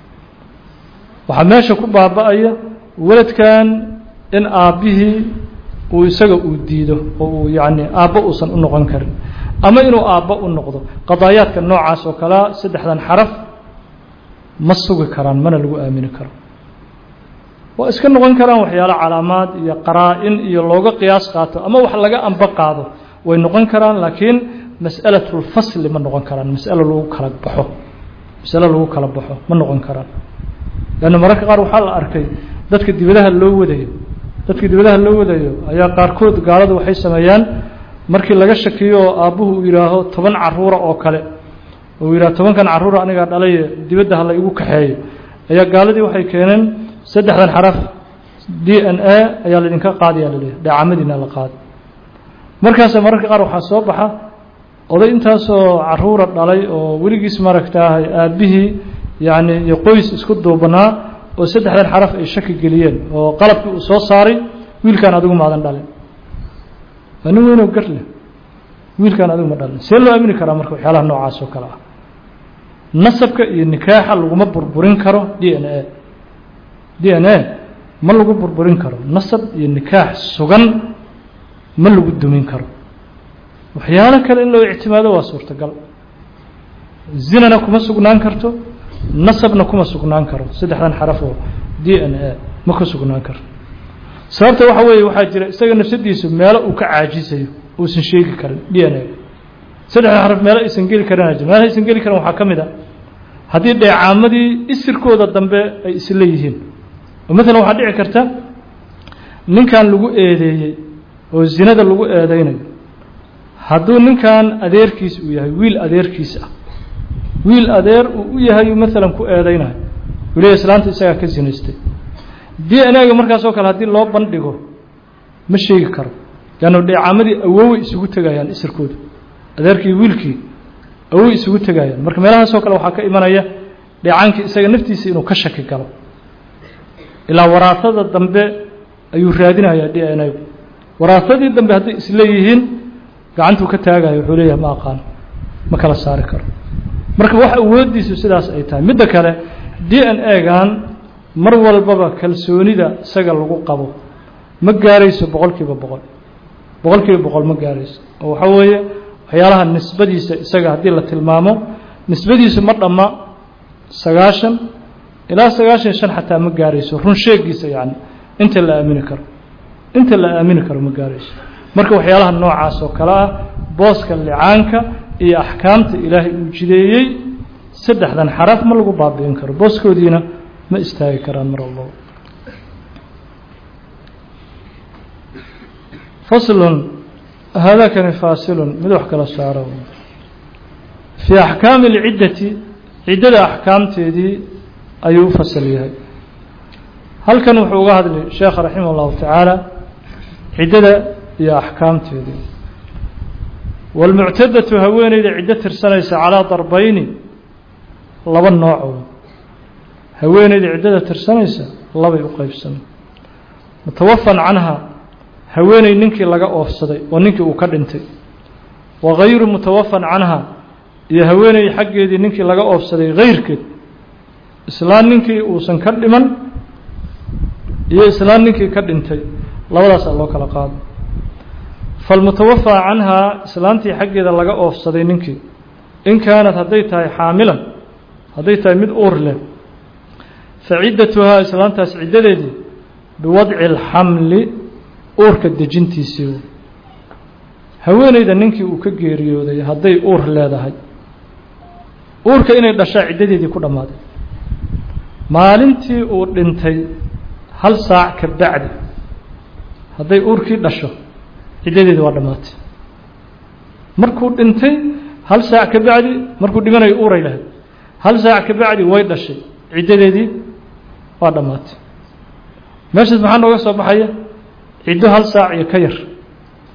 Speaker 1: waxaa meesha ku baaba-aya weladkan in aabbihii uu isaga uu diido oo uu yacni aabbo uusan u noqon karin ama inuu aabbo u noqdo qadaayaadka noocaas oo kalea saddexdan xaraf ma sugi karaan mana lagu aamini karo waa iska noqon karaan waxyaalo calaamaad iyo qaraa-in iyo looga qiyaas qaato ama wax laga amba qaado way noqon karaan laakiin mas'alatulfasli ma noqon karaan masalo lagu kala baxo masalo lagu kala baxo ma noqon karaan leanna mararka qaar waxaa la arkay dadka dibadaha loo wadayo dadka dibadaha loo wadayo ayaa qaarkood gaaladu waxay sameeyaan markii laga shakiyo oo aabbuhu uu yidhaaho toban caruura oo kale uu yidhaho tobankan carruura anigaa dhalaye dibadda ha la igu kaxeeyo ayaa gaaladii waxay keeneen saddexdan xaraf d n a ayaa laydinka qaadaya laleeyahy dheecamadiina la qaadi markaasa mararka qaar waxaa soo baxa oday intaasoo caruura dhalay oo weligiis maaragtaahay aabbihii yacni iyo qoys isku duubanaa oo saddexdan xaraf ay shaki geliyeen oo qalabkii uu soo saaray wiilkaan adigu maadan dhalin waa nin weynoo gar leh wiilkaan adigu ma dhalin see loo aamini karaa marka waxyaalaha noocaas oo kale ah nasabka iyo nikaaxa laguma burburin karo d n a d n a ma lagu burburin karo nasab iyo nikaax sugan ma lagu dumin karo waxyaalo kale in loo ictimaado waa suurtagal zinana kuma sugnaan karto nasabna kuma sugnaan karo saddexdan xaraf oo d n a ma ku sugnaan karto sababta waxa weeye waxaa jira isaga nafsadiisu meelo uu ka caajisayo uusan sheegi karin d n a saddexdan xaraf meelo aysan geli karin meelaha aysan geli karin waxaa ka mid a haddii dheecaamadii isirkooda dambe ay isla yihiin oo maalan waxaa dhici karta ninkan lagu eedeeyey oo zinada lagu eedeynayo hadduu ninkan adeerkiis uu yahay wiil adeerkiis ah wiil adeer uu u yahay maalan ku eedeynayo weliya islaanta isagaa ka zinaystay d n a-ga markaasoo kale haddii loo bandhigo ma sheegi karo leanna dheecaamadii awoway isugu tegayaan isirkooda adeerkii wiilkii awoway isugu tegayaan marka meelahaasoo kale waxaa ka imanaya dheecaankii isaga naftiisa inuu ka shaki galo ilaa waraasada dambe ayuu raadinayaa d n a-gu waraasadii dambe hadday isleeyihiin gacantuu ka taagayo wuxuu leeyahay ma aqaan ma kala saari karo marka wax awooddiisu sidaas ay tahay midda kale d n a-gan mar walbaba kalsoonida isaga lagu qabo ma gaarayso boqol kiiba boqol boqol kiiba boqol ma gaarayso oo waxaa weeye waxyaalaha nisbadiisa isaga haddii la tilmaamo nisbadiisu ma dhamma sagaashan ilaa sagaashan shan xataa ma gaarayso run sheegiisa yacni inta la aamini karo inta la aamini karo ma gaarayso marka waxyaalaha noocaas oo kale ah booska licaanka iyo axkaamta ilaahay uu jideeyey saddexdan xaraf ma lagu baabi'in karo booskoodiina ma istaagi karaan mar walbaba faslun haadakani faasilun mid wax kala saaro fii axkaami اlciddati ciddada axkaamteedii ayuu u fasal yahay halkan wuxuu uga hadlay sheekha raximah اllahu tacaala ciddada iyo axkaamteedii wاlmuctadatu haweeneyda ciddo tirsanaysa calىa darbayni laba noocood haweeneyda ciddada tirsanaysa labay u qeybsamay mutawafan canha haweeney ninkii laga oofsaday oo ninkii uu ka dhintay wa gayru mutawafan canha iyo haweeney xaggeedii ninkii laga oofsaday hayrkeed islaan ninkii uusan ka dhiman iyo islaan ninkii ka dhintay labadaasaa loo kala qaado falmutawafaa canhaa islaantii xaggeeda laga oofsaday ninkii in kaanat hadday tahay xaamilan hadday tahay mid uur leh fa ciddatuhaa islaantaas ciddadeedii biwadci alxamli uurka dejintiisii haweeneyda ninkii uu ka geeriyooday hadday uur leedahay uurka inay dhashaa ciddadeedii ku dhammaaday maalintii uu dhintay hal saac ka bacdi hadday uurkii dhasho ciddadeedii waa dhammaatay markuu dhintay hal saac ka bacdi markuu dhimanayo uuray lahayd hal saac ka bacdi way dhashay ciddadeedii waa dhammaatay meeshaas maxaa nooga soo baxaya ciddo hal saac iyo ka yar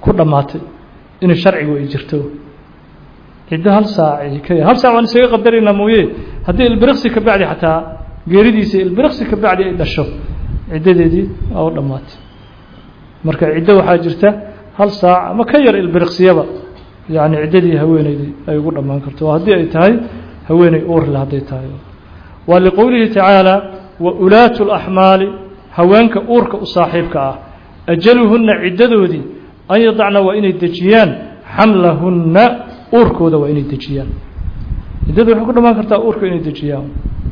Speaker 1: ku dhammaatay inay sharcigu ay jirto ciddo hal saac ka hal saac waan isaga qadaraynaa mooye haddii ilbiriqsi ka bacdi xataa geeridiisa ilbiriqsi ka bacdi ay dhasho ciddadeedii waa u dhammaatay marka ciddo waxaa jirta hal saac ama ka yar ilbiriqsiyaba yacni ciddadii haweeneydii ay ugu dhammaan karto oo haddii ay tahay haweeney uurle hadday tahay waa liqowlihi tacaala wa ulaatu laxmaali haweenka uurka u saaxiibka ah ajaluhunna ciddadoodii an yadacna waa inay dejiyaan xamlahunna uurkooda waa inay dejiyaan ciddadu waxay ku dhammaan kartaa uurka inay dejiyaan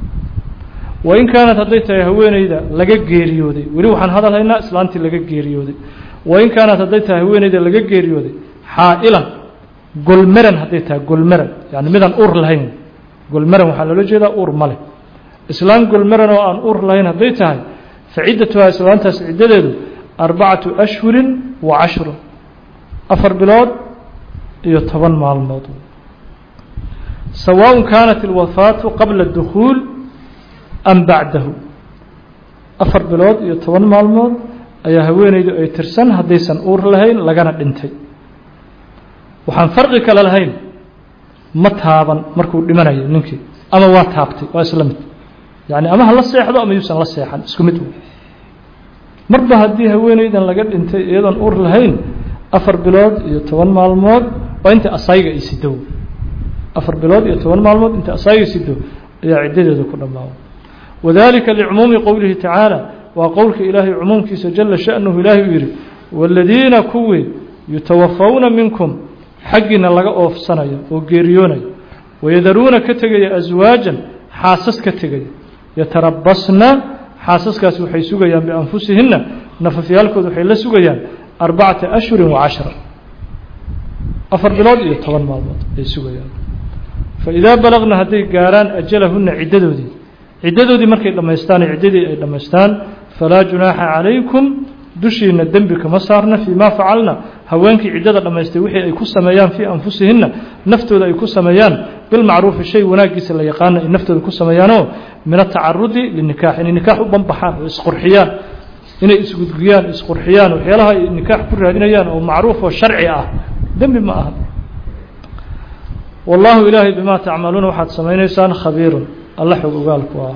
Speaker 1: wain kaanat hadday tahay haweeneyda laga geeriyooday weli waxaan hadal haynaa islaantii laga geeriyooday wain kaanat hadday tahay haweeneyda laga geeriyooday xaa'ilan golmeran hadday tahay golmeran yani midaan uur lahayn golmeran waxaa loola jeedaa uur ma leh islaan golmeran oo aan uur lahayn hadday tahay fa ciddatuhaa islaantaas ciddadeedu arbacatu ashhurin wa cashrun afar bilood iyo toban maalmood sawaaء kaanat اlwafaatu qabla اdukhuul am bacdahu afar bilood iyo toban maalmood ayaa haweeneydu ay tirsan haddaysan uur lahayn lagana dhintay waxaan farqi kale lahayn ma taaban markuu dhimanayo ninkii ama waa taabtay waa isla mid yani ama ha la seexdo ama yuusan la seexan isku mid marba haddii haweeneydan laga dhintay iyadoon uur lahayn afar bilood iyo toban maalmood waa inta asayga ay sido afar bilood iyo toban maalmood inta asayga sido ayaa ciddadeedu ku dhammaaba wadalika licumuumi qowlihi tacaala waa qowlka ilaahay cumuumkiisa jala sha'nuhu ilaahay uu yidhi waaladiina kuwii yutawafawna minkum xaggiina laga oofsanaya oo geeriyoonaya wayadaruuna ka tegaya aswaajan xaasas ka tegaya yatarabasna xaasaskaasi waxay sugayaan bianfusihinna nafafyaalkooda waxay la sugayaan arbacata ashhurin wa cashra afar bilood iyo toban maalmood ay sugayaan faidaa balagna hadday gaaraan ajalahunna ciddadoodii ciddadoodii markay dhammaystaan ciddadii ay dhammaystaan falaa junaaxa calaykum dushiina dembi kama saarna fii ma facalna haweenkii ciddada dhammaystay wixii ay ku sameeyaan fii anfusihinna naftooda ay ku sameeyaan bilmacruufi shay wanaaggiisa la yaqaana ay naftooda ku sameeyaanoo min atacarudi linikaax inay nikaax u banbaxaan oo isqurxiyaan inay isgudgiyaan isqurxiyaan waxyaalaha ay nikaax ku raadinayaan oo macruuf oo sharci ah dembi ma aha wallahu ilaahay bimaa tacmaluuna waxaad samaynaysaan khabiirun alla xog ogaalku ah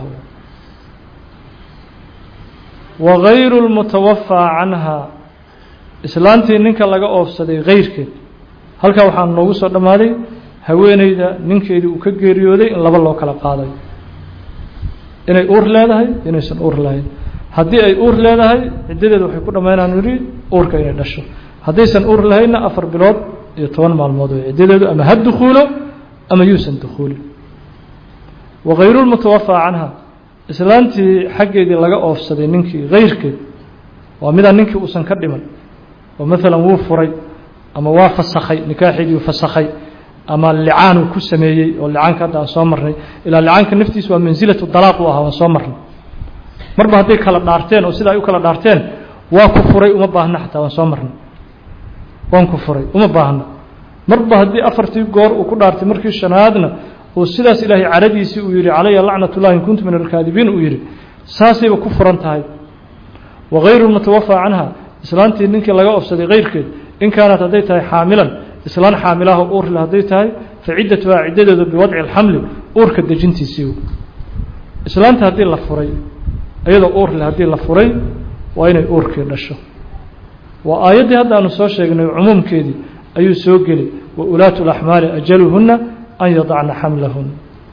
Speaker 1: wagayru lmutawafaa canhaa islaantii ninka laga oofsaday kayrkeed halkaa waxaa noogu soo dhammaaday haweeneyda ninkeedii uu ka geeriyooday in laba loo kala qaaday inay uur leedahay inaysan uur lahayn haddii ay uur leedahay ciddadeeda waxay ku dhammaynaan yidhi uurka inay dhasho haddaysan uur lahaynna afar bilood iyo toban maalmood way ciddadeedu ama ha dukhuulo ama yuusan dukhuulin wagayru lmutawafaa canha islaantii xaggeedii laga oofsaday ninkii kayrkeed waa midaan ninkii uusan ka dhiman oo maalan wuu furay ama waa fasakhay nikaaxeedii fasakhay ama licaanuu ku sameeyey oo licaanka hadda aan soo marnay ilaa licaanka naftiisa waa mansilatu dalaaq u ahaa waan soo marnay marba hadday kala dhaarteen oo sida ay u kala dhaarteen waa ku furay uma baahna xataa waan soo marnay waan ku furay uma baahna marba haddii afartii goor uu ku dhaartay markii shanaadna oo sidaas ilaahay caradiisii uu yihi calaya lacnat ullahi in kuntu min alkaadibiin uu yihi saasayba ku furan tahay wagayru lmutawafaa canha islaantii ninkii laga ofsaday kayrkeed in kaanat hadday tahay xaamilan islaan xaamilaha uurle hadday tahay fa ciddatuhaa ciddadeedu biwadci alxamli uurka dejintiisii islaanta haddii la furay iyadoo uurle haddii la furay waa inay uurkii dhasho waa aayaddii hadda aanu soo sheegnay cumuumkeedii ayuu soo geli wa ulaatu laxmaali ajaluhunna an yadacna xamlahun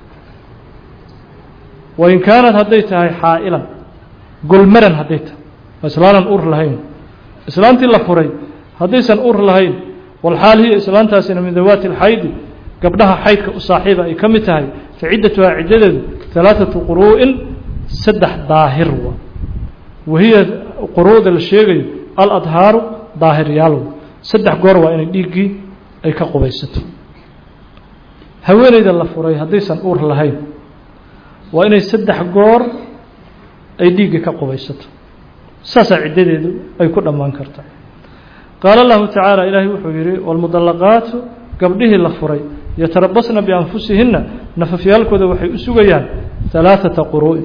Speaker 1: wain kaanat hadday tahay xaa'ilan golmaran hadday tahay islaanan ur lahayn islaantii la furay haddaysan ur lahayn walxaal hiya islaantaasina min dawaati alxaydi gabdhaha xaydka u saaxiiba ay ka mid tahay fa ciddatuhaa ciddadeedu halaaثatu quruu'in saddex daahir wa wahiya quruuda la sheegayo aladhaaru daahiryaal saddex goor waa inay dhiiggii ay ka qubaysato haweeneyda la furay haddaysan uur lahayn waa inay saddex goor ay dhiiggii ka qubaysato saasaa ciddadeedu ay ku dhammaan karta qaala allahu tacaala ilaahay wuxuu yidhi waalmudallaqaatu gabdhihii la furay yatarabasna bianfusihinna nafafyaalkooda waxay u sugayaan halaaثata quru'in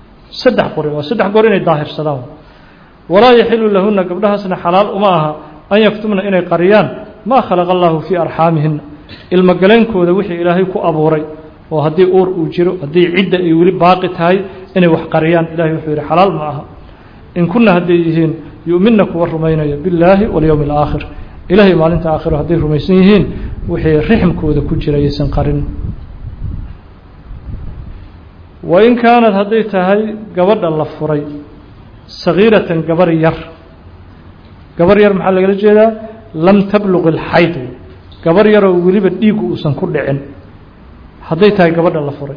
Speaker 1: saddex quri waa saddex goor inay daahirsadaan walaa yaxilu lahuna gabdhahaasna xalaal uma aha an yaktumna inay qariyaan maa khalaqa allahu fii arxaamihina ilmogaleenkooda wixii ilaahay ku abuuray oo haddii uur uu jiro haddii cidda ay weli baaqi tahay inay wax qariyaan ilahay wuxuu yidhi xalaal ma aha in kunna hadday yihiin yu'minna kuwa rumaynaya billaahi walyowmi alaakhir ilahay maalinta aakhiro hadday rumaysan yihiin wixii rixmkooda ku jira yaysan qarin wain kaanad hadday tahay gabadha la furay sagiiratan gabar yar gabar yar maxaa lagala jeedaa lam tabluq ilxayd gabar yaroo weliba dhiigu uusan ku dhicin hadday tahay gabadha la furay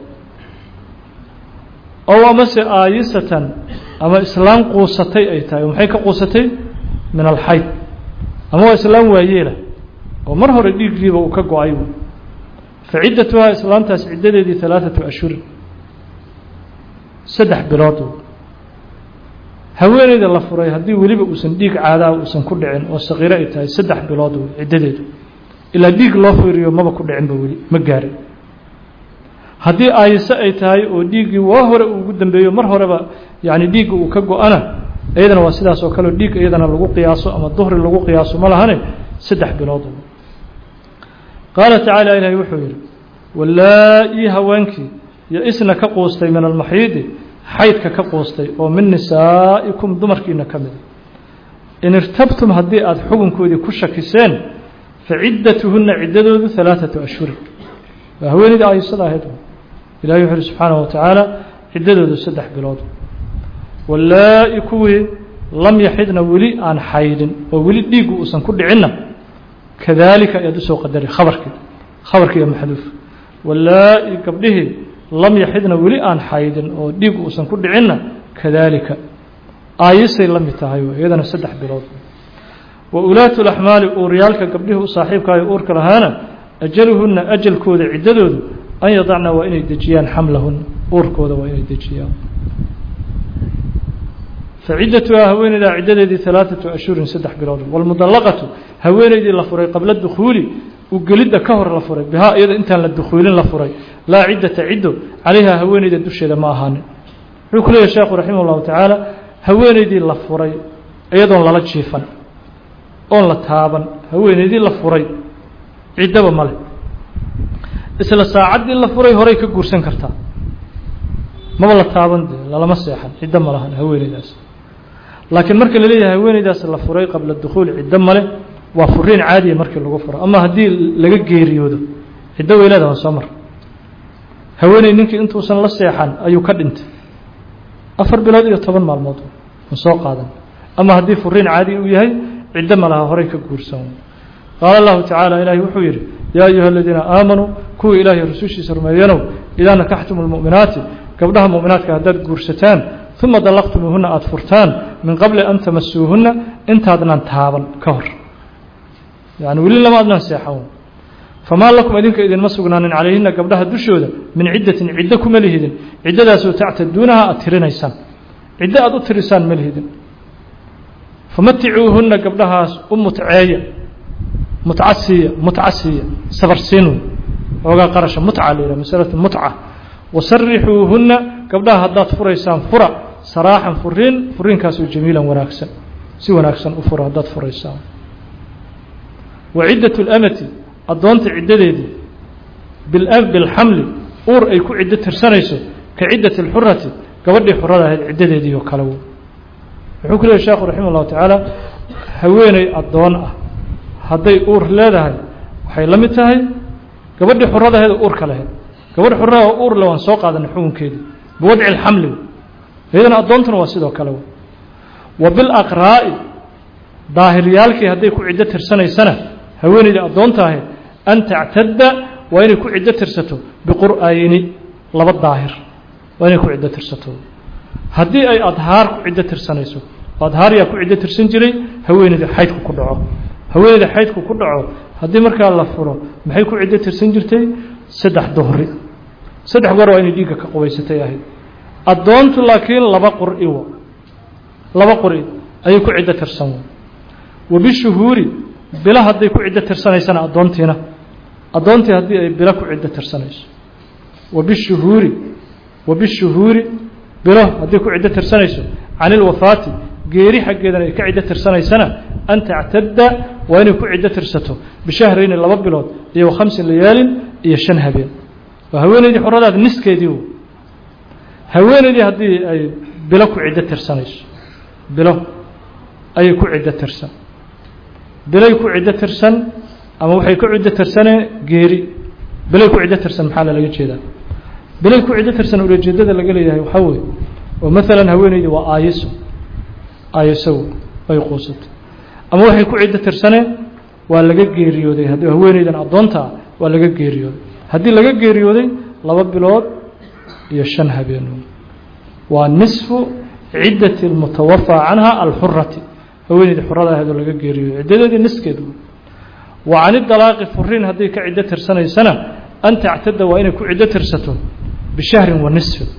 Speaker 1: ow amase aayisatan ama islaam quusatay ay tahay oo maxay ka quusatay min alxayd ama waa islaam waayeela oo mar hore dhiiggiiba uu ka go-ay fa ciddatuhaa islaamtaas ciddadeedii halaaثatu ashhurin saddex bilood haweeneyda la furay haddii weliba uusan dhiig caadaa uusan ku dhicin oo saqiiro ay tahay saddex bilood ciddadeedu ilaa dhiig loo fiiriyo maba ku dhicinba weli ma gaarin haddii aayise ay tahay oo dhiiggii waa hore uu ugu dambeeyo mar horeba yani dhiigga uu ka go-ana iyadana waa sidaas oo kaleo dhiig iyadana lagu qiyaaso ama duhri lagu qiyaaso ma lahane saddex bilood qaala tacaala ilaahay wuxuu yidhi walaa-ii haweenkii yo-isna ka quustay min almaxiidi xaydka ka quustay oo min nisaa'ikum dumarkiina ka mida in irtabtum haddii aada xukunkoodii ku shakiseen fa ciddatuhunna ciddadoodu halaaثatu ashhurin waa haweeneydii aayisada ahayd ilahi wuxu uhi subxaanaه wa tacaala ciddadoodu saddex bilood walaa-i kuwii lam yaxidna weli aan xaydin oo weli dhiiggu uusan ku dhicinna kadaalika ayaad usoo qadari khabarkii khabarkii iyo maxduuf walaa-i gabdhihii lam yaxidna weli aan xaydin oo dhiiggu uusan ku dhicinna kadaalika aayisay la mid tahay iyadana saddex bilood wa ulaatu laxmaali uuryaalka gabdhihii u saaxiibkaayo uurka lahaana ajaluhunna ajalkooda ciddadoodu an yadacna waa inay dejiyaan xamlahunna uurkooda waa inay dejiyaan faciddatuhaa haweeneydaa ciddadeedii halaaثatu ashhurin saddex bilood wاlmudallaqatu haweeneydii la furay qabla dukhuuli u gelidda ka hor la furay bihaa iyada intaan la dukhuulin la furay laa ciddata ciddo calayhaa haweeneyda dusheeda ma ahaanin wuxuu ku leeyahy sheekhu raximah اllahu tacaala haweeneydii la furay iyadoon lala jiifan oon la taaban haweeneydii la furay ciddaba male isla saacaddii la furay horay ka guursan kartaa maba la taaban dee lalama seexan ciddo ma lahan haweeneydaas laakiin marka la leeyahay haweeneydaas la furay qabla dukhuul ciddo male waa furiin caadiya markii lagu furo ama haddii laga geeriyoodo ciddo weyleeda waa soo mar haweeney ninkii intuusan la seexan ayuu ka dhintay afar bilood iyo toban maalmood ma soo qaadan ama haddii furiin caadi uu yahay ciddo ma laha horay ka guursan qaala allahu tacaala ilaahi wuxuu yidhi yaa ayuha aladiina aamanuu kuwii ilaahay rusushiisa rumeeyanow idaa nakaxtum lmu'minaati gabdhaha mu'minaadka haddaad guursataan uma dallaqtumuuhunna aada furtaan min qabli an tamasuuhunna intaadnan taaban ka hor yani weli lama adnan seexan famaa lakum idinka idinma sugnaanin calayhina gabdhaha dushooda min ciddatin ciddo kuma lihidin ciddadaasoo tactaduunaha aada tirinaysaan ciddo aada u tirisaan ma lihidin famaticuuhunna gabdhahaas u mutceeya mutcasiiya mutcasiiya sabarsiin xoogaa qarasha mutca la yidhaha masalatu mutca wasarixuuhunna gabdhaha haddaad furaysaan fura saraaxan furiin furiinkaasoo jamiilan wanaagsan si wanaagsan u fura haddaad furaysaan wa ciddatu lamati addoonta ciddadeedii bilxamli uur ay ku ciddo tirsanayso ka ciddati alxurati gabadhii xurada ahayd ciddadeedii oo kale wuxuu ku leeyahy sheekhu raximah llahu tacaala haweeney addoon ah hadday uur leedahay waxay la mid tahay gabadhii xuradaheed oo uurka lahayd gabadh xurada oo uur le waan soo qaadanay xukunkeedii biwadci alxamli iyadana addoontuna waa sidoo kale wa bilaqraa'i daahiryaalkii hadday ku ciddo tirsanaysana haweeneydii addoonta ahayd an tactadda waa inay ku ciddo tirsato biqur'ayni laba daahir waa inay ku ciddo tirsato haddii ay adhaar ku ciddo tirsanayso adhaar yaa ku ciddo tirsan jiray haweeneydii xaydku ku dhaco haweeneyda xaydku ku dhaco haddii markaa la furo maxay ku ciddo tirsan jirtay saddex duhri saddex goor waa inay dhiigga ka qubaysatay ahayd addoontu laakiin laba qur'i wa laba qur'i ayay ku ciddo tirsan wa bishuhuuri bilo hadday ku ciddo tirsanaysana addoontiina addoontii haddii ay bilo ku ciddo tirsanayso wa bishuhuuri wa bishuhuuri bilo haddii ku ciddo tirsanayso can ilwafaati geeri xaggeedana ay ka ciddo tirsanaysana an tactadda waa inay ku ciddo tirsato bishahrayni laba bilood iyo khamsi layaalin iyo shan habeen waa haweeneydii xoradaad niskeedii haweeneydii haddii ay bilo ku ciddo tirsanayso bilo ayay ku ciddo tirsan bilay ku ciddo tirsan ama waxay ku ciddo tirsanee geeri bilay ku ciddo tirsan maxaa lalaga jeedaa bilay ku ciddo tirsan ulajeedada laga leeyahay waxaa weeye oo maalan haweeneydii waa aayiso aayiso ay quusatay ama waxay ku ciddo tirsaneen waa laga geeriyooday haddii haweeneydan addoonta ah waa laga geeriyooday haddii laga geeriyooday laba bilood iyo shan habeen waa nisfu ciddati almutawafaa canha alxurati haweeneydii xurada ahayd oo laga geeriyooday ciddadeedii niskeed wa cani dalaaqi furiin hadday ka ciddo tirsanaysana an tactada waa inay ku ciddo tirsato bishahrin wa nisfin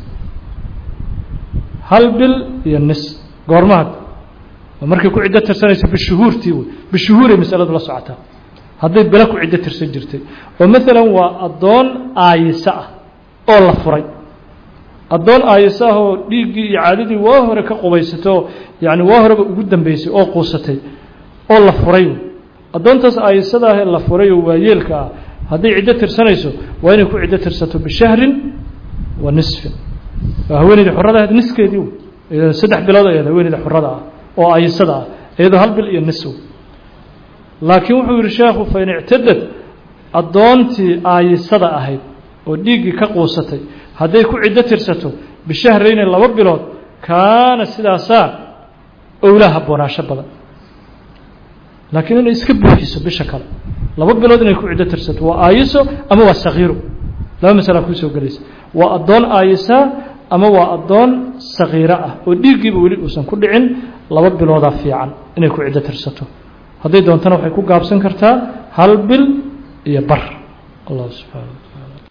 Speaker 1: hal bil iyo nis goormaad markay ku ciddo tirsanayso bishuhuurtii wey bishuhuuray masaladu la socotaa hadday bilo ku ciddo tirsan jirtay oo maalan waa addoon aayisa ah oo la furay addoon aayisa ah oo dhiiggii iyo caadadii waa hore ka qubaysato yacni waa horeba ugu dambeysay oo quusatay oo la furay addoontaas aayisada ah ee la furay oo waayeelka ah hadday ciddo tirsanayso waa inay ku ciddo tirsato bishahrin wa nisfin waa haweeneyda xorada ahayd niskeedii saddex bilood ayaad haweeneyda xorada ah oo aayisada ah iyadoo hal bil iyo nisw laakiin wuxuu yihi sheekhu fain ictadad addoontii aayisada ahayd oo dhiiggii ka quusatay hadday ku ciddo tirsato bishahrayni laba bilood kaana sidaasaa owlaa habboonaasho badan laakiin inay iska buuxiso bisha kale laba bilood inay ku ciddo tirsato waa aayiso ama waa sakiiro laba masalaa kuusoo gelaysa waa addoon aayisaa ama waa addoon sakiiro ah oo dhiiggiiba weli uusan ku dhicin laba biloodaa fiican inay ku ciddo tirsato hadday doontana waxay ku gaabsan kartaa hal bil iyo bar allah subxaana